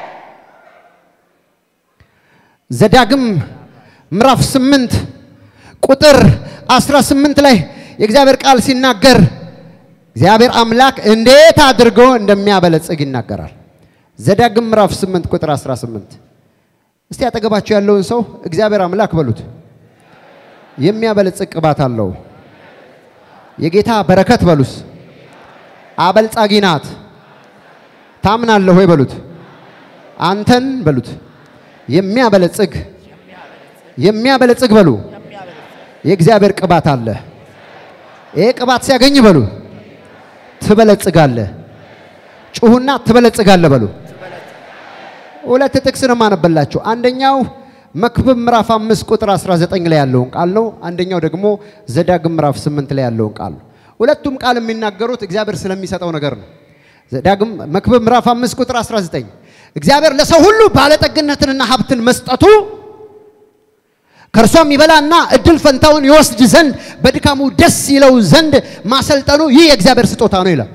ዘዳግም ምዕራፍ 8 ቁጥር 18 ላይ የእግዚአብሔር ቃል ሲናገር እግዚአብሔር አምላክ እንዴት አድርጎ እንደሚያበለጽግ ይናገራል። ዘዳግም ምዕራፍ 8 ቁጥር 18 እስቲ አጠገባቸው ያለውን ሰው እግዚአብሔር አምላክ በሉት። የሚያበለጽግ ቅባት አለው። የጌታ በረከት በሉስ። አበልጻጊ ናት። ታምናለህ ወይ በሉት። አንተን በሉት የሚያበለጽግ የሚያበለጽግ በሉ የእግዚአብሔር ቅባት አለ። ይሄ ቅባት ሲያገኝ በሉ ትበለጽጋለህ። ጩሁና ትበለጽጋለህ በሉ። ሁለት ጥቅስ ነው የማነበላችሁ። አንደኛው መክብብ ምዕራፍ 5 ቁጥር 19 ላይ ያለውን ቃል ነው። አንደኛው ደግሞ ዘዳግም ምዕራፍ 8 ላይ ያለውን ቃል ነው። ሁለቱም ቃል የሚናገሩት እግዚአብሔር ስለሚሰጠው ነገር ነው። ዘዳግም መክብብ ምዕራፍ 5 ቁጥር 19 እግዚአብሔር ለሰው ሁሉ ባለጠግነትንና ሀብትን መስጠቱ ከእርሷም ይበላና እድል ፈንታውን ይወስድ ዘንድ በድካሙ ደስ ይለው ዘንድ ማሰልጠኑ ይህ የእግዚአብሔር ስጦታ ነው ይላል።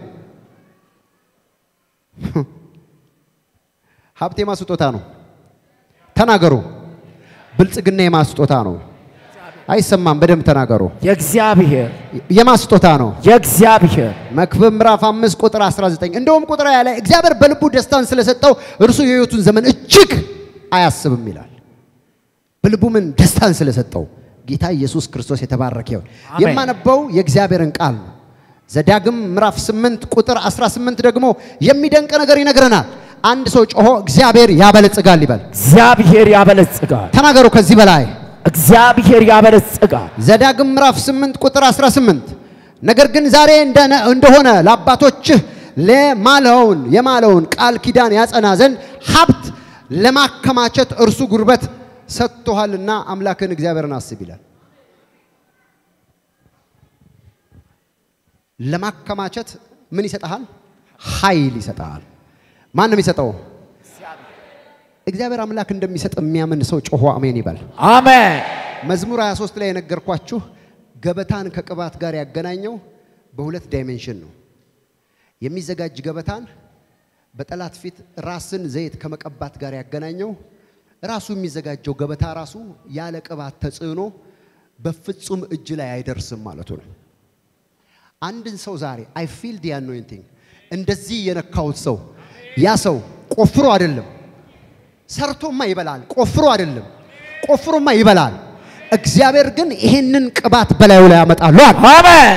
ሀብት የማ ስጦታ ነው? ተናገሩ። ብልጽግና የማ ስጦታ ነው? አይሰማም። በደንብ ተናገሩ። የእግዚአብሔር የማ ስጦታ ነው? የእግዚአብሔር መክብብ ምዕራፍ 5 ቁጥር 19 እንደውም ቁጥር ሃያ ላይ እግዚአብሔር በልቡ ደስታን ስለሰጠው እርሱ የሕይወቱን ዘመን እጅግ አያስብም ይላል። በልቡ ምን ደስታን ስለሰጠው ጌታ ኢየሱስ ክርስቶስ የተባረከ ይሁን። አሜን። የማነበው የእግዚአብሔርን ቃል ነው። ዘዳግም ምዕራፍ 8 ቁጥር 18 ደግሞ የሚደንቅ ነገር ይነግረናል። አንድ ሰው ጮሆ እግዚአብሔር ያበለጽጋል ይበል። እግዚአብሔር ያበለጽጋል ተናገሩ ከዚህ በላይ እግዚአብሔር ያበለጽጋል ዘዳግም ምዕራፍ 8 ቁጥር 18 ነገር ግን ዛሬ እንደነ- እንደሆነ ለአባቶችህ ለማለውን የማለውን ቃል ኪዳን ያጸና ዘንድ ሀብት ለማከማቸት እርሱ ጉልበት ሰጥቶሃልና አምላክን እግዚአብሔርን አስብ ይላል። ለማከማቸት ምን ይሰጥሃል? ኃይል ይሰጥሃል። ማን ነው የሚሰጠው? እግዚአብሔር አምላክ እንደሚሰጥ የሚያምን ሰው ጮሆ አሜን ይበል። አሜን። መዝሙር 23 ላይ የነገርኳችሁ ገበታን ከቅባት ጋር ያገናኘው በሁለት ዳይሜንሽን ነው። የሚዘጋጅ ገበታን በጠላት ፊት ራስን ዘይት ከመቀባት ጋር ያገናኘው ራሱ የሚዘጋጀው ገበታ ራሱ ያለ ቅባት ተጽዕኖ በፍጹም እጅ ላይ አይደርስም ማለቱ ነው። አንድን ሰው ዛሬ አይ ፊል ዲ አኖይንቲንግ እንደዚህ የነካሁት ሰው ያ ሰው ቆፍሮ አይደለም ሰርቶማ ይበላል። ቆፍሮ አይደለም ቆፍሮማ ይበላል። እግዚአብሔር ግን ይሄንን ቅባት በላዩ ላይ ያመጣሉ አለ። አሜን።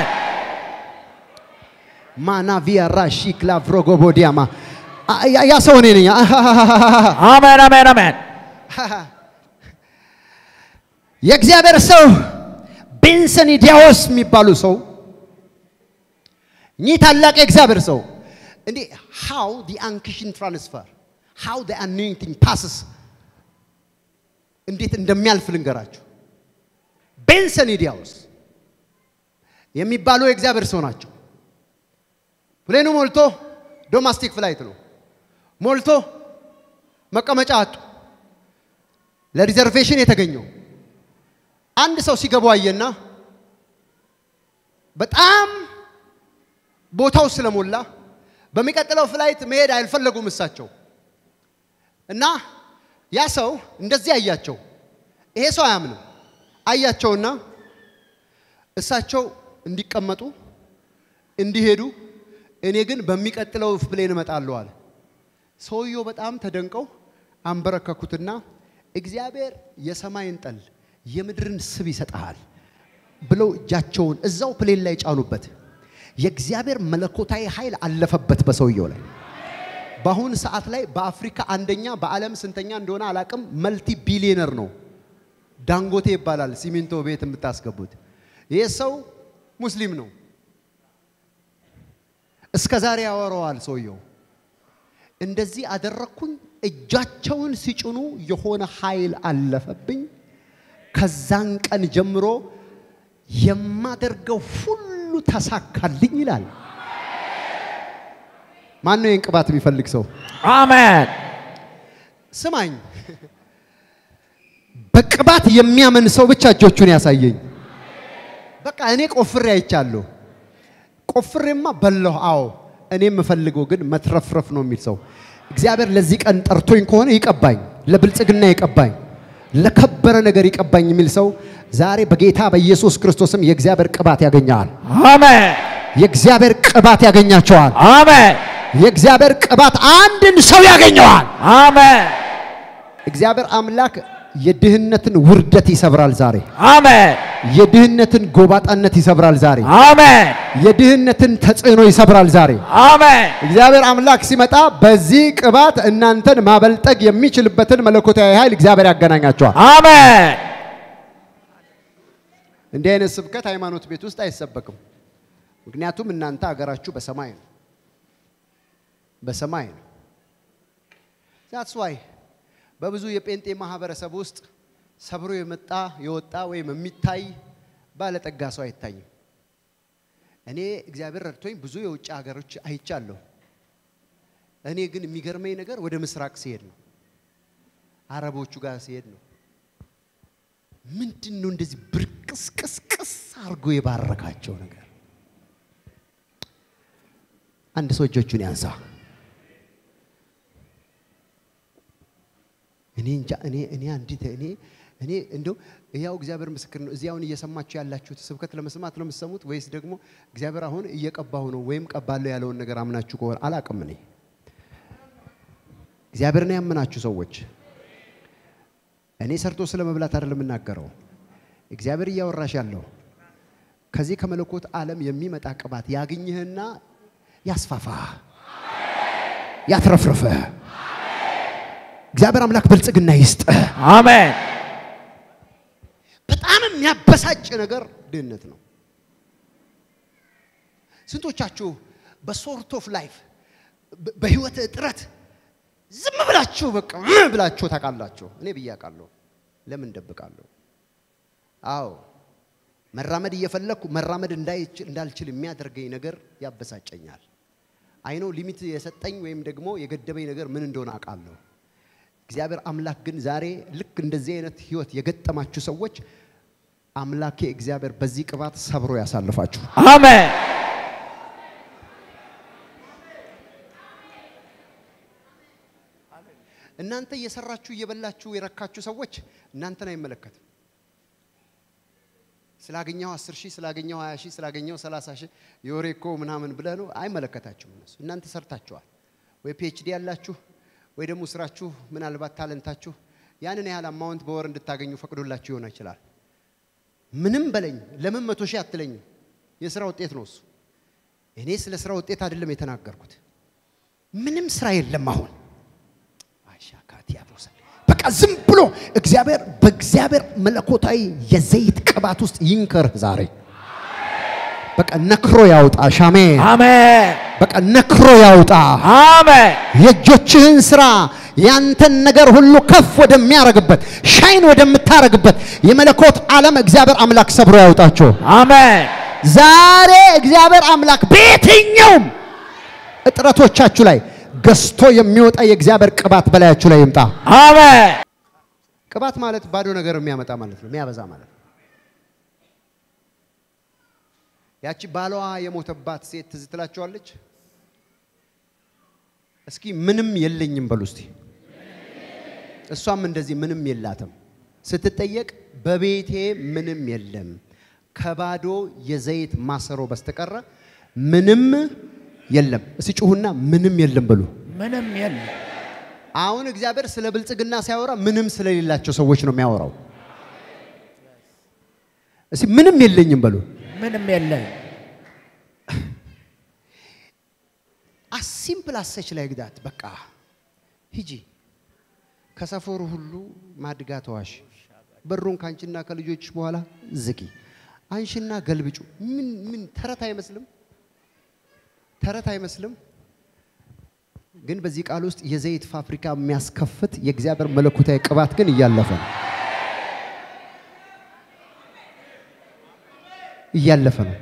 ማናቪያ ራሺክ ላቭሮጎቦዲያማ ያ ሰው እኔ ነኝ። አሜን። አሜን። አሜን። የእግዚአብሔር ሰው ቤንሰን ዲያዎስ የሚባሉ ሰው እኚህ ታላቅ የእግዚአብሔር ሰው እንዴ ሃው ዲ አንክሽን ትራንስፈር ሃው ዲ አኖይንቲንግ ፓስስ እንዴት እንደሚያልፍ ልንገራችሁ። ቤንሰን ዲያዎስ የሚባሉ የእግዚአብሔር ሰው ናቸው። ፕሌኑ ሞልቶ ዶማስቲክ ፍላይት ነው ሞልቶ መቀመጫ አጡ። ለሪዘርቬሽን የተገኘው አንድ ሰው ሲገቡ አየና በጣም ቦታው ስለሞላ በሚቀጥለው ፍላይት መሄድ አልፈለጉም እሳቸው እና ያ ሰው እንደዚህ አያቸው። ይሄ ሰው አያምንም። አያቸውና እሳቸው እንዲቀመጡ እንዲሄዱ፣ እኔ ግን በሚቀጥለው ፕሌን እመጣለሁ አለ። ሰውየው በጣም ተደንቀው አንበረከኩትና እግዚአብሔር የሰማይን ጠል የምድርን ስብ ይሰጥሃል ብለው እጃቸውን እዛው ፕሌን ላይ ጫኑበት። የእግዚአብሔር መለኮታዊ ኃይል አለፈበት በሰውየው ላይ። በአሁን ሰዓት ላይ በአፍሪካ አንደኛ በዓለም ስንተኛ እንደሆነ አላቅም፣ መልቲ ቢሊዮነር ነው። ዳንጎቴ ይባላል። ሲሚንቶ ቤት የምታስገቡት ይህ ሰው ሙስሊም ነው። እስከ ዛሬ ያወራዋል ሰውየው። እንደዚህ አደረግኩኝ። እጃቸውን ሲጭኑ የሆነ ኃይል አለፈብኝ። ከዛን ቀን ጀምሮ የማደርገው ሁሉ ተሳካልኝ ይላል። ማን ነው ይህን ቅባት የሚፈልግ ሰው? አሜን። ስማኝ፣ በቅባት የሚያምን ሰው ብቻ እጆቹን ያሳየኝ። በቃ እኔ ቆፍሬ አይቻለሁ። ቆፍሬማ በላሁ። አዎ እኔ የምፈልገው ግን መትረፍረፍ ነው የሚል ሰው እግዚአብሔር ለዚህ ቀን ጠርቶኝ ከሆነ ይቀባኝ፣ ለብልጽግና ይቀባኝ፣ ለከበረ ነገር ይቀባኝ የሚል ሰው ዛሬ በጌታ በኢየሱስ ክርስቶስም የእግዚአብሔር ቅባት ያገኘዋል። አሜን። የእግዚአብሔር ቅባት ያገኛቸዋል። አሜን። የእግዚአብሔር ቅባት አንድን ሰው ያገኘዋል። አሜን። እግዚአብሔር አምላክ የድህነትን ውርደት ይሰብራል ዛሬ። አሜን። የድህነትን ጎባጣነት ይሰብራል ዛሬ። አሜን። የድህነትን ተጽዕኖ ይሰብራል ዛሬ። አሜን። እግዚአብሔር አምላክ ሲመጣ በዚህ ቅባት እናንተን ማበልጠግ የሚችልበትን መለኮታዊ ኃይል እግዚአብሔር ያገናኛቸዋል። አሜን። እንዲህ አይነት ስብከት ሃይማኖት ቤት ውስጥ አይሰበክም። ምክንያቱም እናንተ ሀገራችሁ በሰማይ ነው፣ በሰማይ ነው። ዛትስ ዋይ በብዙ የጴንጤ ማህበረሰብ ውስጥ ሰብሮ የመጣ የወጣ ወይም የሚታይ ባለጠጋ ሰው አይታይም። እኔ እግዚአብሔር ረድቶኝ ብዙ የውጭ ሀገሮች አይቻለሁ። እኔ ግን የሚገርመኝ ነገር ወደ ምስራቅ ሲሄድ ነው፣ አረቦቹ ጋር ሲሄድ ነው። ምንድን ነው እንደዚህ ብርቅስቅስቅስ አድርጎ የባረካቸው ነገር? አንድ ሰው እጆቹን ያንሳ። እኔ እንጃ እኔ እኔ አንዲት እኔ እኔ እንደው ያው እግዚአብሔር ምስክር ነው። እዚህ አሁን እየሰማችሁ ያላችሁት ስብከት ለመስማት ነው የምትሰሙት ወይስ ደግሞ እግዚአብሔር አሁን እየቀባሁ ነው ወይም ቀባለሁ ያለውን ነገር አምናችሁ ከሆነ አላቅም። እኔ እግዚአብሔርን ያመናችሁ ሰዎች እኔ ሰርቶ ስለ መብላት አይደለም የምናገረው። እግዚአብሔር እያወራሽ ያለው ከዚህ ከመለኮት ዓለም የሚመጣ ቅባት ያግኝህና ያስፋፋ ያትረፍርፈ እግዚአብሔር አምላክ ብልጽግና ይስጥ። አሜን። በጣም የሚያበሳጭ ነገር ድህነት ነው። ስንቶቻችሁ በሶርት ኦፍ ላይፍ በህይወት እጥረት ዝም ብላችሁ በቃ እ ብላችሁ ታውቃላችሁ? እኔ ብዬ አውቃለሁ። ለምን ደብቃለሁ? አዎ መራመድ እየፈለግኩ መራመድ እንዳይችል- እንዳልችል የሚያደርገኝ ነገር ያበሳጨኛል። አይኖ ሊሚት የሰጠኝ ወይም ደግሞ የገደበኝ ነገር ምን እንደሆነ አውቃለሁ። እግዚአብሔር አምላክ ግን ዛሬ ልክ እንደዚህ አይነት ህይወት የገጠማችሁ ሰዎች አምላኬ እግዚአብሔር በዚህ ቅባት ሰብሮ ያሳልፋችሁ። አሜን እናንተ እየሰራችሁ እየበላችሁ የረካችሁ ሰዎች እናንተን አይመለከትም። ስላገኘው 10 ሺህ ስላገኘው 20 ሺህ ስላገኘው 30 ሺህ የወሬ እኮ ምናምን ብለህ ነው አይመለከታችሁም። እነሱ እናንተ ሰርታችኋል። ወይ ፒኤችዲ ያላችሁ ወይ ደግሞ ስራችሁ ምናልባት ታለንታችሁ ያንን ያህል አማውንት በወር እንድታገኙ ፈቅዶላችሁ ይሆን ይችላል። ምንም በለኝ ለምን መቶ ሺህ አትለኝም? የስራ ውጤት ነው እሱ። እኔ ስለ ስራ ውጤት አይደለም የተናገርኩት። ምንም ስራ የለም አሁን አሻካት ያቦሰ በቃ ዝም ብሎ እግዚአብሔር በእግዚአብሔር መለኮታዊ የዘይት ቅባት ውስጥ ይንከርህ ዛሬ። በቃ ነክሮ ያውጣ ሻሜ አሜን በቃ ነክሮ ያውጣ አሜን የእጆችህን ስራ ያንተን ነገር ሁሉ ከፍ ወደሚያረግበት ሻይን ወደምታረግበት የመለኮት ዓለም እግዚአብሔር አምላክ ሰብሮ ያውጣቸው። አሜን ዛሬ እግዚአብሔር አምላክ በየትኛውም እጥረቶቻችሁ ላይ ገዝቶ የሚወጣ የእግዚአብሔር ቅባት በላያችሁ ላይ ይምጣ። አሜን ቅባት ማለት ባዶ ነገር የሚያመጣ ማለት ነው፣ የሚያበዛ ማለት ነው። ያቺ ባሏ የሞተባት ሴት ትዝ ትላችኋለች? እስኪ ምንም የለኝም በሉ እስቲ። እሷም እንደዚህ ምንም የላትም ስትጠየቅ በቤቴ ምንም የለም ከባዶ የዘይት ማሰሮ በስተቀረ ምንም የለም። እስቲ ጩሁና ምንም የለም በሉ። ምንም የለም አሁን እግዚአብሔር ስለ ብልጽግና ሲያወራ ምንም ስለሌላቸው ሰዎች ነው የሚያወራው። እስቲ ምንም የለኝም በሉ። ምንም የለም አሲምፕል አሰች ላይ ግዳት በቃ ሂጂ ከሰፈሩ ሁሉ ማድጋ ተዋሽ፣ በሩን ካንቺና ከልጆች በኋላ ዝጊ፣ አንሽና ገልብጩ። ምን ምን ተረት አይመስልም? ተረት አይመስልም? ግን በዚህ ቃል ውስጥ የዘይት ፋብሪካ የሚያስከፍት የእግዚአብሔር መለኮታዊ ቅባት ግን እያለፈ ነው እያለፈ ነው።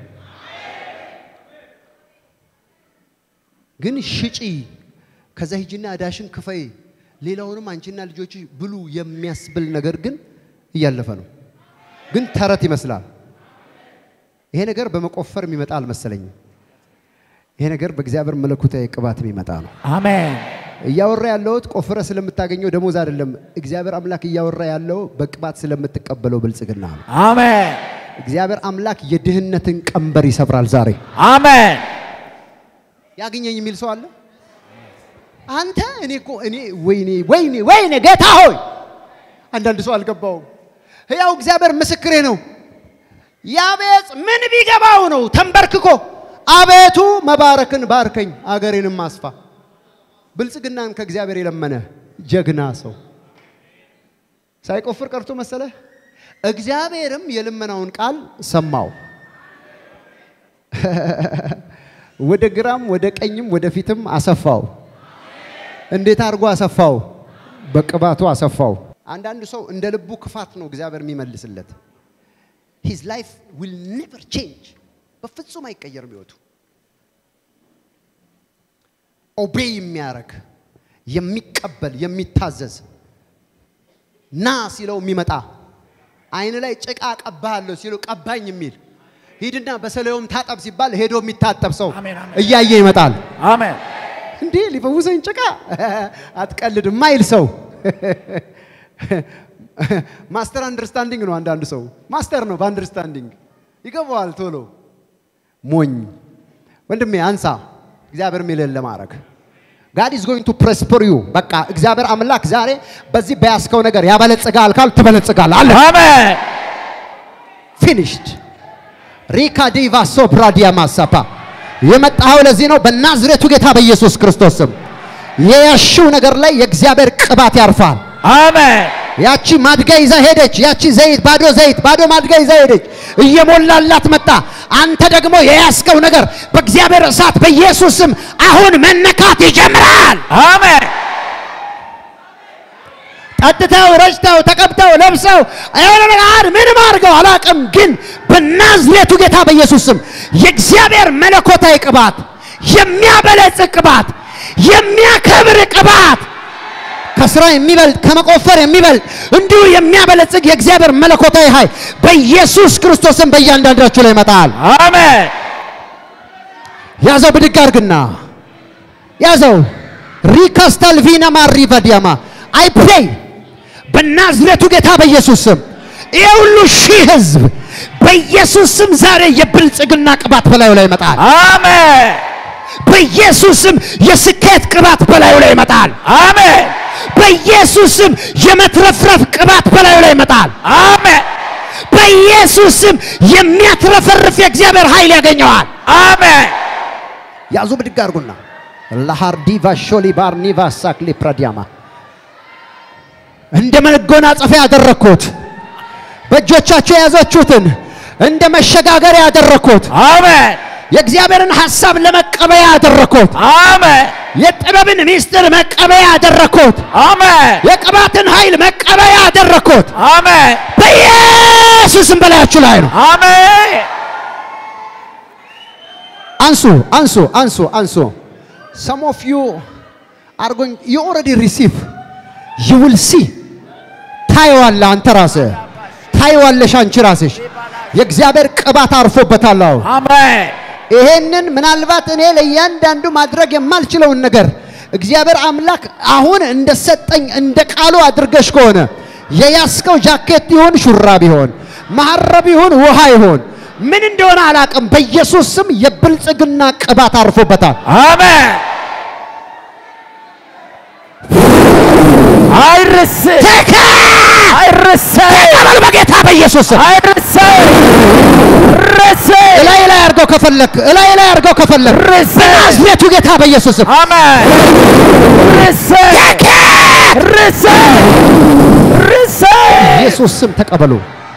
ግን ሽጪ፣ ከዛ ሂጂና እዳሽን ክፈይ፣ ሌላውንም አንቺና ልጆች ብሉ የሚያስብል ነገር ግን እያለፈ ነው። ግን ተረት ይመስላል። ይሄ ነገር በመቆፈር የሚመጣ አልመሰለኝም። ይሄ ነገር በእግዚአብሔር መለኮታዊ ቅባት የሚመጣ ነው። አሜን እያወራ ያለሁት ቆፍረ ስለምታገኘው ደሞዝ አይደለም። እግዚአብሔር አምላክ እያወራ ያለው በቅባት ስለምትቀበለው ብልጽግና ነው። አሜን እግዚአብሔር አምላክ የድህነትን ቀንበር ይሰብራል ዛሬ። አሜን ያገኘኝ የሚል ሰው አለ? አንተ እኔ እኮ እኔ ወይኔ ወይኔ ወይኔ ጌታ ሆይ አንዳንድ ሰው አልገባውም። ሕያው እግዚአብሔር ምስክሬ ነው። ያቤጽ ምን ቢገባው ነው ተንበርክኮ አቤቱ መባረክን ባርከኝ አገሬንም አስፋ። ብልጽግናን ከእግዚአብሔር የለመነ ጀግና ሰው ሳይቆፍር ቀርቶ መሰለ። እግዚአብሔርም የልመናውን ቃል ሰማው። ወደ ግራም ወደ ቀኝም ወደ ፊትም አሰፋው። እንዴት አድርጎ አሰፋው? በቅባቱ አሰፋው። አንዳንድ ሰው እንደ ልቡ ክፋት ነው እግዚአብሔር የሚመልስለት። ሂዝ ላይፍ ዊል ኔቨር ቼንጅ፣ በፍጹም አይቀየርም ህይወቱ። ኦቤይ የሚያደርግ የሚቀበል የሚታዘዝ ና ሲለው የሚመጣ አይን ላይ ጭቃ ቀባሃለሁ ሲለው ቀባኝ የሚል ሂድና በሰለዮም ታጠብ ሲባል ሄዶ የሚታጠብ ሰው አሜን፣ አሜን። እያየ ይመጣል። አሜን እንዴ ሊፈውሰኝ ጭቃ አትቀልድ ማይል ሰው ማስተር አንደርስታንዲንግ ነው። አንዳንድ ሰው ማስተር ነው በአንደርስታንዲንግ ይገባዋል ቶሎ። ሞኝ ወንድሜ አንሳ፣ እግዚአብሔር የሚልህን ለማድረግ ጋድ ኢዝ ጎይንግ ቱ ፕሮስፐር ዩ። በቃ እግዚአብሔር አምላክ ዛሬ በዚህ በያዝከው ነገር ያበለጽጋል ካል ትበለጽጋል አለ። አሜን ፊኒሽድ ሪካ ዲቫ ሶፕራዲያ ማሳፓ የመጣኸው ለዚህ ነው። በናዝሬቱ ጌታ በኢየሱስ ክርስቶስ ስም የያሽው ነገር ላይ የእግዚአብሔር ቅባት ያርፋል። አሜን ያቺ ማድጋ ይዛ ሄደች። ያቺ ዘይት ባዶ ዘይት ባዶ ማድጋ ይዛ ሄደች። እየሞላላት መጣ። አንተ ደግሞ የያዝከው ነገር በእግዚአብሔር እሳት በኢየሱስ ስም አሁን መነካት ይጀምራል። አሜን ጠጥተው ረጭተው ተቀብተው ለብሰው የሆነ ነገር ምንም አድርገው አላቅም፣ ግን በናዝሬቱ ጌታ በኢየሱስ ስም የእግዚአብሔር መለኮታዊ ቅባት፣ የሚያበለጽግ ቅባት፣ የሚያከብር ቅባት ከስራ የሚበልጥ ከመቆፈር የሚበልጥ እንዲሁ የሚያበለጽግ የእግዚአብሔር መለኮታዊ ኃይል በኢየሱስ ክርስቶስም በእያንዳንዳችሁ ላይ ይመጣል። አሜን ያዘው ብድግ አድርግና ያዘው። ሪካስታልቪና ማሪቫዲያማ አይ ፕሬይ በናዝሬቱ ጌታ በኢየሱስ ስም ይህ ሁሉ ሺህ ህዝብ በኢየሱስ ስም ዛሬ የብልጽግና ቅባት በላዩ ላይ ይመጣል። አሜን በኢየሱስ ስም የስኬት ቅባት በላዩ ላይ ይመጣል። አሜን በኢየሱስ ስም የመትረፍረፍ ቅባት በላዩ ላይ ይመጣል። አሜን በኢየሱስ ስም የሚያትረፈርፍ የእግዚአብሔር ኃይል ያገኘዋል። አሜን ያዙ ብድግ አድርጉና ለሃርዲቫ ሾሊ ባርኒቫ ሳክሊ ፕራዲያማ እንደ መጎናጸፊያ ያደረግኩት በእጆቻቸው የያዛችሁትን እንደ መሸጋገሪያ ያደረግኩት አሜን የእግዚአብሔርን ሐሳብ ለመቀበያ ያደረግኩት አሜን የጥበብን ምስጢር መቀበያ ያደረግኩት አሜን የቅባትን ኃይል መቀበያ ያደረግኩት አሜን በኢየሱስም በላያችሁ ላይ ነው። አሜን አንሱ አንሱ አንሱ አንሱ some of you are going you already receive you will see ታየዋለህ አንተ ራስህ ታየዋለሽ አንቺ ራስሽ የእግዚአብሔር ቅባት አርፎበታል አሁን አሜን ይሄንን ምናልባት እኔ ለእያንዳንዱ ማድረግ የማልችለውን ነገር እግዚአብሔር አምላክ አሁን እንደሰጠኝ እንደ ቃሉ አድርገሽ ከሆነ የያዝከው ጃኬት ይሁን ሹራብ ይሆን መሐረብ ይሁን ውሃ ይሁን ምን እንደሆነ አላቅም። በኢየሱስ ስም የብልጽግና ቅባት አርፎበታል። አሜን አይርስ ተከ አይርስ ተቀበል በጌታ በኢየሱስ ስም። አይርስ ርስ እላይ ላይ አድርገው ከፈለክ እላይ ላይ አድርገው ከፈለክ ርስ በናዝሬቱ ጌታ በኢየሱስ ስም አሜን ርስ ርስ ርስ ኢየሱስ ስም ተቀበሉ፣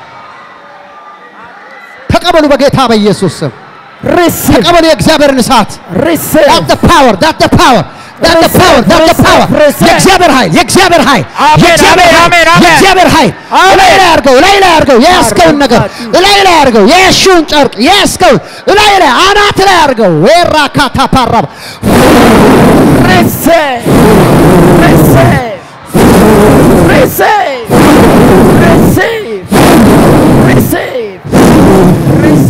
ተቀበሉ በጌታ በኢየሱስ ስም ርስ ተቀበሉ። የእግዚአብሔርን እሳት ርስ That's the power. That's the power. That's the power. That's the power. Receive. የእግዚአብሔር ኃይል የእግዚአብሔር ኃይል አሜን፣ የእግዚአብሔር አሜን፣ ኃይል አሜን፣ አሜን። የእግዚአብሔር ኃይል አሜን። እላይ ላይ አድርገው እላይ ላይ አድርገው የያዝከውን ነገር እላይ ላይ አድርገው የያዝሽውን ጨርቅ የያዝከውን እላይ ላይ አናት ላይ አድርገው ወራ ካታ ፓራባ ርስ ርስ ርስ ርስ ርስ ርስ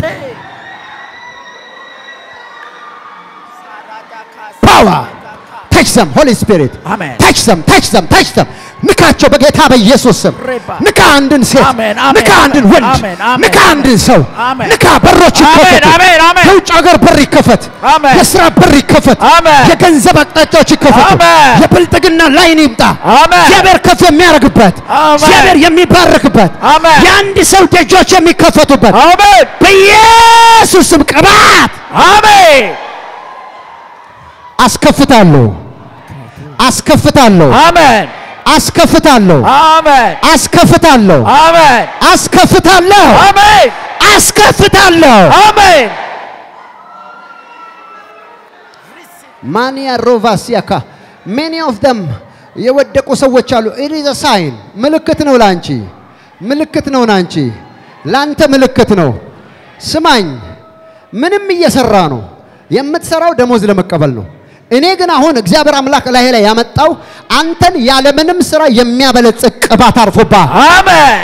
ፓወር ታች ዘም ሆሊ ስፒሪት አሜን ታች ዘም ታች ዘም ታች ዘም ንካቸው በጌታ በኢየሱስ ስም ሬባ። ንካ አንድን ሴት አሜን፣ አሜን፣ ንካ አንድን አሜን፣ ወንድ አሜን፣ አሜን፣ ንካ አንድን ሰው አሜን። ንካ በሮች አሜን፣ ይከፈቱ አሜን፣ አሜን። የውጭ ሀገር በር ይከፈት አሜን። የስራ በር ይከፈት አሜን። የገንዘብ አቅጣጫዎች ይከፈቱ አሜን። የብልጥግና ላይን ይምጣ አሜን። እግዚአብሔር ከፍ የሚያደርግበት አሜን። እግዚአብሔር የሚባርክበት አሜን። የአንድ ሰው ደጆች የሚከፈቱበት አሜን በኢየሱስ ስም ቅባት አሜን አስከፍታለሁ አስከፍታለሁ አሜን አስከፍታለሁ አሜን አስከፍታለሁ አሜን አስከፍታለሁ አሜን አስከፍታለሁ አሜን ማንያ ሮቫሲያካ ሜኒ ኦፍ ደም የወደቁ ሰዎች አሉ። ኢት ኢዝ ሳይን ምልክት ነው ላንቺ፣ ምልክት ነው ላንቺ፣ ላንተ ምልክት ነው። ስማኝ፣ ምንም እየሰራ ነው የምትሰራው ደሞዝ ለመቀበል ነው። እኔ ግን አሁን እግዚአብሔር አምላክ ላይ ላይ ያመጣው አንተን ያለምንም ስራ የሚያበለጽግ ቅባት አርፎብሃል። አሜን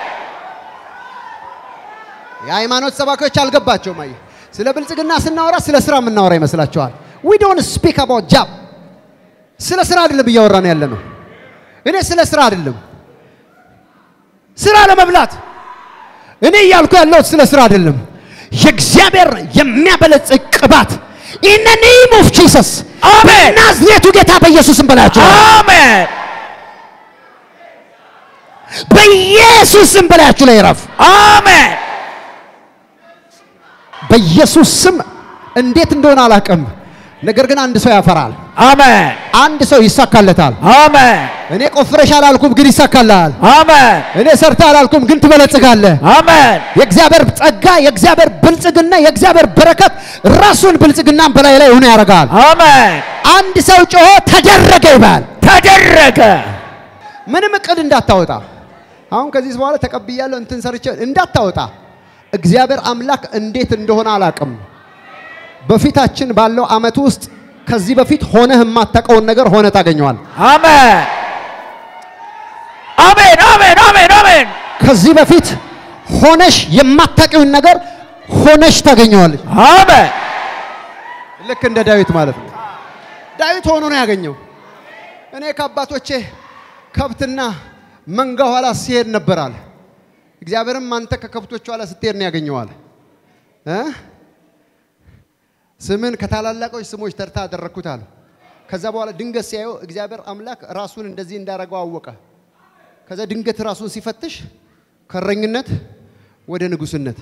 የሃይማኖት ሰባኪዎች አልገባቸውም። አየህ፣ ስለ ብልጽግና ስናወራ ስለ ስራ የምናወራ ይመስላቸዋል። ዊ ዶንት ስፒክ አባውት ጃብ። ስለ ስራ አይደለም እያወራን ያለ ነው። እኔ ስለ ስራ አይደለም፣ ስራ ለመብላት እኔ እያልኩ ያለሁት ስለ ስራ አይደለም። የእግዚአብሔር የሚያበለጽግ ቅባት ኢን ኔም ኦፍ ጂሰስ አሜን። በናዝሬቱ ጌታ በኢየሱስም በላቸው፣ አሜን በኢየሱስም በላያችሁ ላይ ይረፍ። አሜን በኢየሱስ ስም እንዴት እንደሆነ አላውቅም፣ ነገር ግን አንድ ሰው ያፈራል። አሜን አንድ ሰው ይሳካለታል። አሜን እኔ ቆፍረሽ አላልኩም፣ ግን ይሳካልሃል። አሜን እኔ ሰርተ አላልኩም፣ ግን ትበለጽጋለህ። አሜን የእግዚአብሔር ጸጋ፣ የእግዚአብሔር ብልጽግና፣ የእግዚአብሔር በረከት ራሱን ብልጽግናን በላይ ላይ ሆኖ ያደርጋል። አሜን አንድ ሰው ጮሆ ተደረገ ይባል። ተደረገ ምንም እቅድ እንዳታወጣ። አሁን ከዚህ በኋላ ተቀብያለሁ እንትን ሰርቼ እንዳታወጣ። እግዚአብሔር አምላክ እንዴት እንደሆነ አላቅም። በፊታችን ባለው አመት ውስጥ ከዚህ በፊት ሆነህ የማታውቀውን ነገር ሆነ ታገኘዋል። አሜን አሜን አሜን አሜን አሜን ከዚህ በፊት ሆነሽ የማታውቂውን ነገር ሆነሽ ታገኘዋለሽ። አሜን ልክ እንደ ዳዊት ማለት ነው። ዳዊት ሆኖ ነው ያገኘው። እኔ ከአባቶቼ ከብትና መንጋ ኋላ ሲሄድ ነበራል። እግዚአብሔርም አንተ ከከብቶች ኋላ ስትሄድ ነው ያገኘዋል። እ? ስምን ከታላላቆች ስሞች ተርታ አደረግኩት አለ። ከዛ በኋላ ድንገት ሲያየው እግዚአብሔር አምላክ ራሱን እንደዚህ እንዳረገው አወቀ። ከዛ ድንገት ራሱን ሲፈትሽ ከእረኝነት ወደ ንጉስነት፣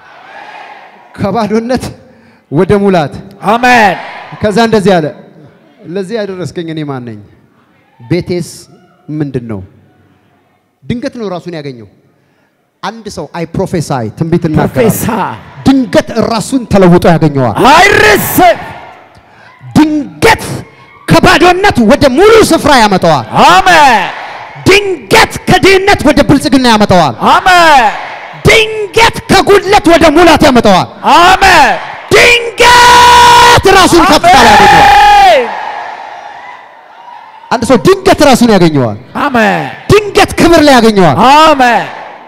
ከባዶነት ወደ ሙላት አሜን ከዛ እንደዚህ አለ፣ ለዚህ ያደረስከኝ እኔ ማን ነኝ? ቤቴስ ምንድን ነው? ድንገት ነው ራሱን ያገኘው። አንድ ሰው አይ ፕሮፌሳይ ትንቢት እናገራለሁ። ፕሮፌሰር ድንገት ራሱን ተለውጦ ያገኘዋል። አይርስም ድንገት ከባዶነት ወደ ሙሉ ስፍራ ያመጣዋል። አሜን ድንገት ከድህነት ወደ ብልጽግና ያመጣዋል። አሜን ድንገት ከጉድለት ወደ ሙላት ያመጣዋል። አሜን ድንገት ራሱን ከፍታ ላይ ያገኘዋል። አሜን አንድ ሰው ድንገት ራሱን ያገኘዋል። አሜን ድንገት ክብር ላይ ያገኘዋል። አሜን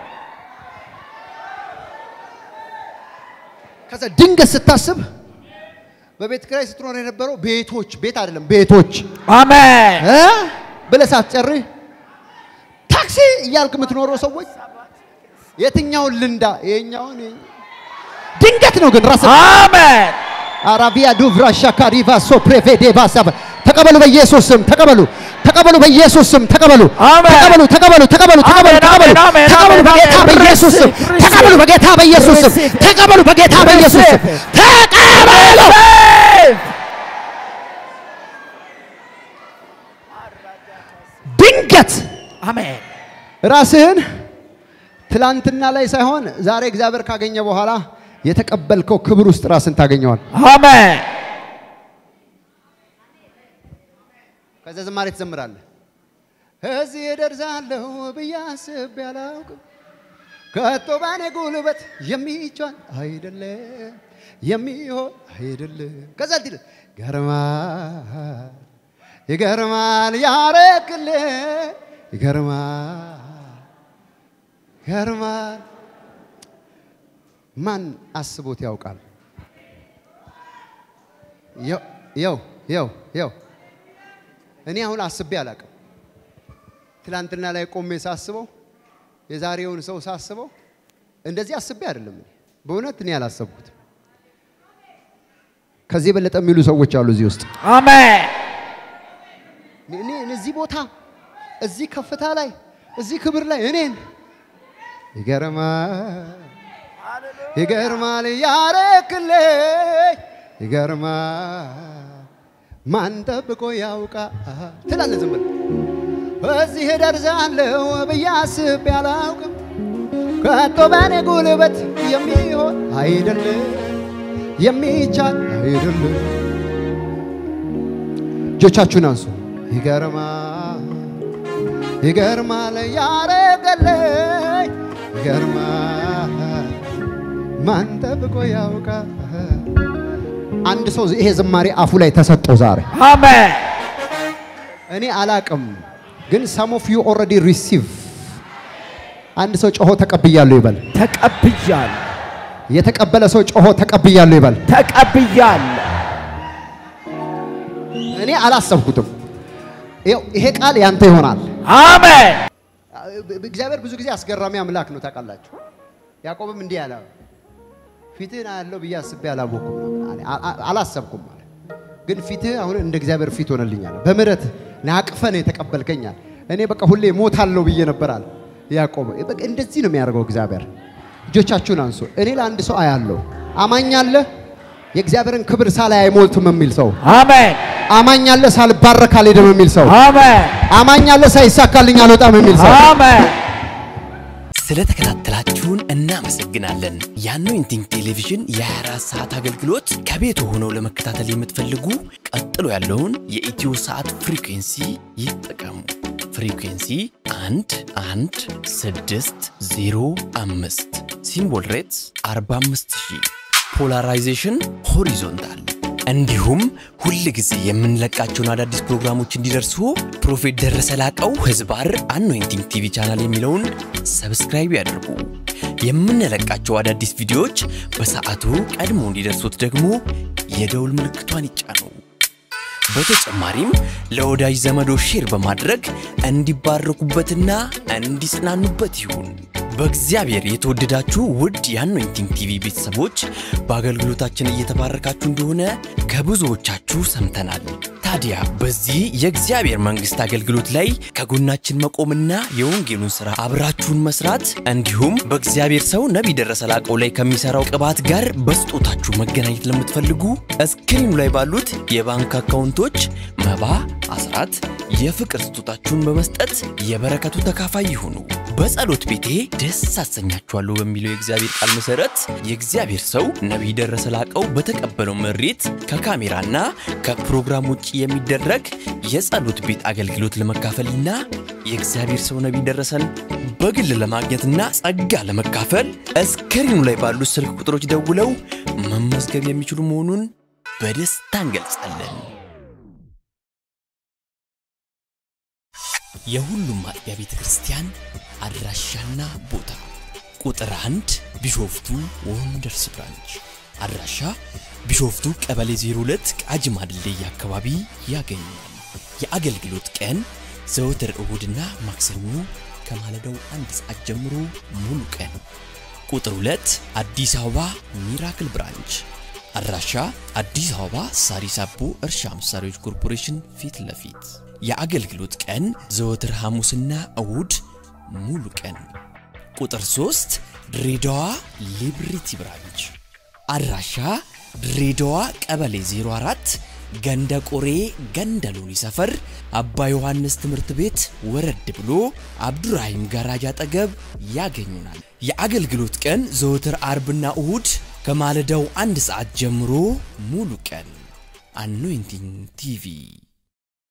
ከዛ ድንገት ስታስብ በቤት ኪራይ ስትኖር የነበረው ቤቶች ቤት አይደለም ቤቶች አሜን እ ብለህ ሳትጨርስ ታክሲ እያልክ የምትኖረው ሰዎች የትኛውን ልንዳ ይሄኛውን ይሄ- ድንገት ነው ግን ራስ አሜን አራቢያ ዱቭራ ሻካሪቫ ሶፕሬቬዴ ባሳበ ተቀበሉ በኢየሱስ ስም ተቀበሉ ተቀበሉ በኢየሱስ ስም ተቀበሉ አሜን። ተቀበሉ ተቀበሉ ተቀበሉ ተቀበሉ አሜን፣ ተቀበሉ አሜን፣ ተቀበሉ አሜን፣ በጌታ አሜን። በኢየሱስ ስም Receive, ተቀበሉ በጌታ በኢየሱስ ስም Receive. ተቀበሉ በጌታ በኢየሱስ ስም Receive. ተቀበሉ ድንገት አሜን ራስህን ትላንትና ላይ ሳይሆን ዛሬ እግዚአብሔር ካገኘ በኋላ የተቀበልከው ክብር ውስጥ ራስን ታገኘዋል። አሜን ከዛ ዝማሬ ትዘምራለህ። እዚህ እደርሳለሁ ብዬ አስቤ አላውቅም፣ ከቶ ባኔ ጉልበት የሚቻል አይደለም የሚሆን አይደለም። ከዛ ልትል ይገርማል ይገርማል ያረክልህ ይገርማል ይገርማል ማን አስቦት ያውቃል? የው የው የው የው እኔ አሁን አስቤ አላቅም። ትላንትና ላይ ቆሜ ሳስበው የዛሬውን ሰው ሳስበው እንደዚህ አስቤ አይደለም። እኔ በእውነት እኔ አላሰብኩትም። ከዚህ የበለጠ የሚሉ ሰዎች አሉ እዚህ ውስጥ። አሜን እኔ እዚህ ቦታ እዚህ ከፍታ ላይ እዚህ ክብር ላይ እኔን ይገርማል ይገርማል ያረክልኝ ይገርማል ማን ጠብቆ ያውቃል ትላለህ ዝም ብለህ እዚህ እደርሳለሁ ብዬ አስቤ አላውቅም ከቶ በእኔ ጉልበት የሚሆን አይደለም የሚቻል አይደለም እጆቻችሁን አንሱ ይገርማል ይገርማል ያረገልኝ ይገርማል ማን ጠብቆ ያውቃል አንድ ሰው ይሄ ዝማሬ አፉ ላይ ተሰጠው ዛሬ አሜን እኔ አላቅም ግን ሰም ኦፍ ዩ ኦልሬዲ ሪሲቭ አንድ ሰው ጮሆ ተቀብያለሁ ይበል ተቀብያለሁ የተቀበለ ሰው ጮሆ ተቀብያለሁ ይበል ተቀብያለሁ እኔ አላሰብኩትም ይኸው ይሄ ቃል ያንተ ይሆናል አሜን እግዚአብሔር ብዙ ጊዜ አስገራሚ አምላክ ነው ታውቃላችሁ ያዕቆብም እንዲህ አለ ፊትህን አያለው ብዬ አስቤ አላወኩም አላሰብኩም አለ ግን ፊትህ አሁን እንደ እግዚአብሔር ፊት ሆነልኛል በምሕረት ናቅፈን የተቀበልከኛል እኔ በቃ ሁሌ ሞታለሁ ብዬ ነበር አለ ያዕቆብ በቃ እንደዚህ ነው የሚያደርገው እግዚአብሔር እጆቻችሁን አንሱ እኔ ለአንድ ሰው አያለሁ አማኝ አለ የእግዚአብሔርን ክብር ሳላይ አይሞልትም የሚል ሰው አሜን አማኝ አለ ሳልባረክ አልሄድም የሚል ሰው አሜን አማኝ አለ ሳይሳካልኝ አልወጣም የሚል ሰው አሜን ስለተከታተላችሁን እናመሰግናለን። የአኖይንቲንግ ቴሌቪዥን የ24 ሰዓት አገልግሎት ከቤት ሆነው ለመከታተል የምትፈልጉ ቀጥሎ ያለውን የኢትዮ ሰዓት ፍሪኩንሲ ይጠቀሙ። ፍሪኩንሲ 1 1 6 0 5 ሲምቦል ሬትስ 45000 ፖላራይዜሽን ሆሪዞንታል እንዲሁም ሁል ጊዜ የምንለቃቸውን አዳዲስ ፕሮግራሞች እንዲደርሱ ፕሮፌት ደረሰ ላቀው ህዝባር አኖይንቲንግ ቲቪ ቻናል የሚለውን ሰብስክራይብ ያድርጉ። የምንለቃቸው አዳዲስ ቪዲዮዎች በሰዓቱ ቀድሞ እንዲደርሱት ደግሞ የደውል ምልክቷን ይጫኑ። በተጨማሪም ለወዳጅ ዘመዶ ሼር በማድረግ እንዲባረኩበትና እንዲጽናኑበት ይሁን። በእግዚአብሔር የተወደዳችሁ ውድ የአኖይንቲንግ ቲቪ ቤተሰቦች በአገልግሎታችን እየተባረካችሁ እንደሆነ ከብዙዎቻችሁ ሰምተናል። ታዲያ በዚህ የእግዚአብሔር መንግሥት አገልግሎት ላይ ከጎናችን መቆምና የወንጌሉን ሥራ አብራችሁን መስራት እንዲሁም በእግዚአብሔር ሰው ነቢይ ደረሰ ላቀው ላይ ከሚሠራው ቅባት ጋር በስጦታችሁ መገናኘት ለምትፈልጉ እስክሪኑ ላይ ባሉት የባንክ አካውንቶች መባ፣ አስራት፣ የፍቅር ስጦታችሁን በመስጠት የበረከቱ ተካፋይ ይሁኑ። በጸሎት ቤቴ ደስ አሰኛችኋለሁ በሚለው የእግዚአብሔር ቃል መሰረት የእግዚአብሔር ሰው ነቢይ ደረሰ ላቀው በተቀበለው መሬት ከካሜራና ከፕሮግራም ውጭ የሚደረግ የጸሎት ቤት አገልግሎት ለመካፈልና የእግዚአብሔር ሰው ነቢይ ደረሰን በግል ለማግኘትና ጸጋ ለመካፈል እስክሪኑ ላይ ባሉት ስልክ ቁጥሮች ደውለው መመዝገብ የሚችሉ መሆኑን በደስታ እንገልጻለን። የሁሉም አጥቢያ ቤተ ክርስቲያን አድራሻና ቦታ ቁጥር አንድ ቢሾፍቱ ወንደርስ ብራንች አድራሻ ቢሾፍቱ ቀበሌ 02 ቃጂማ ድልድይ አካባቢ ያገኛል። የአገልግሎት ቀን ዘወትር እሁድና ማክሰኞ ከማለዳው አንድ ሰዓት ጀምሮ ሙሉ ቀን። ቁጥር 2 አዲስ አበባ ሚራክል ብራንች አድራሻ አዲስ አበባ ሳሪስ አቦ እርሻ መሳሪያዎች ኮርፖሬሽን ፊት ለፊት የአገልግሎት ቀን ዘወትር ሐሙስና እሁድ ሙሉ ቀን። ቁጥር 3 ድሬዳዋ ሊብሪቲ ብራንች አድራሻ ድሬዳዋ ቀበሌ 04 ገንደ ቆሬ ገንደ ሎኒ ሰፈር አባ ዮሐንስ ትምህርት ቤት ወረድ ብሎ አብዱራሂም ጋራጅ አጠገብ ያገኙናል። የአገልግሎት ቀን ዘወትር አርብና እሁድ ከማለዳው አንድ ሰዓት ጀምሮ ሙሉ ቀን። አኖይንቲንግ ቲቪ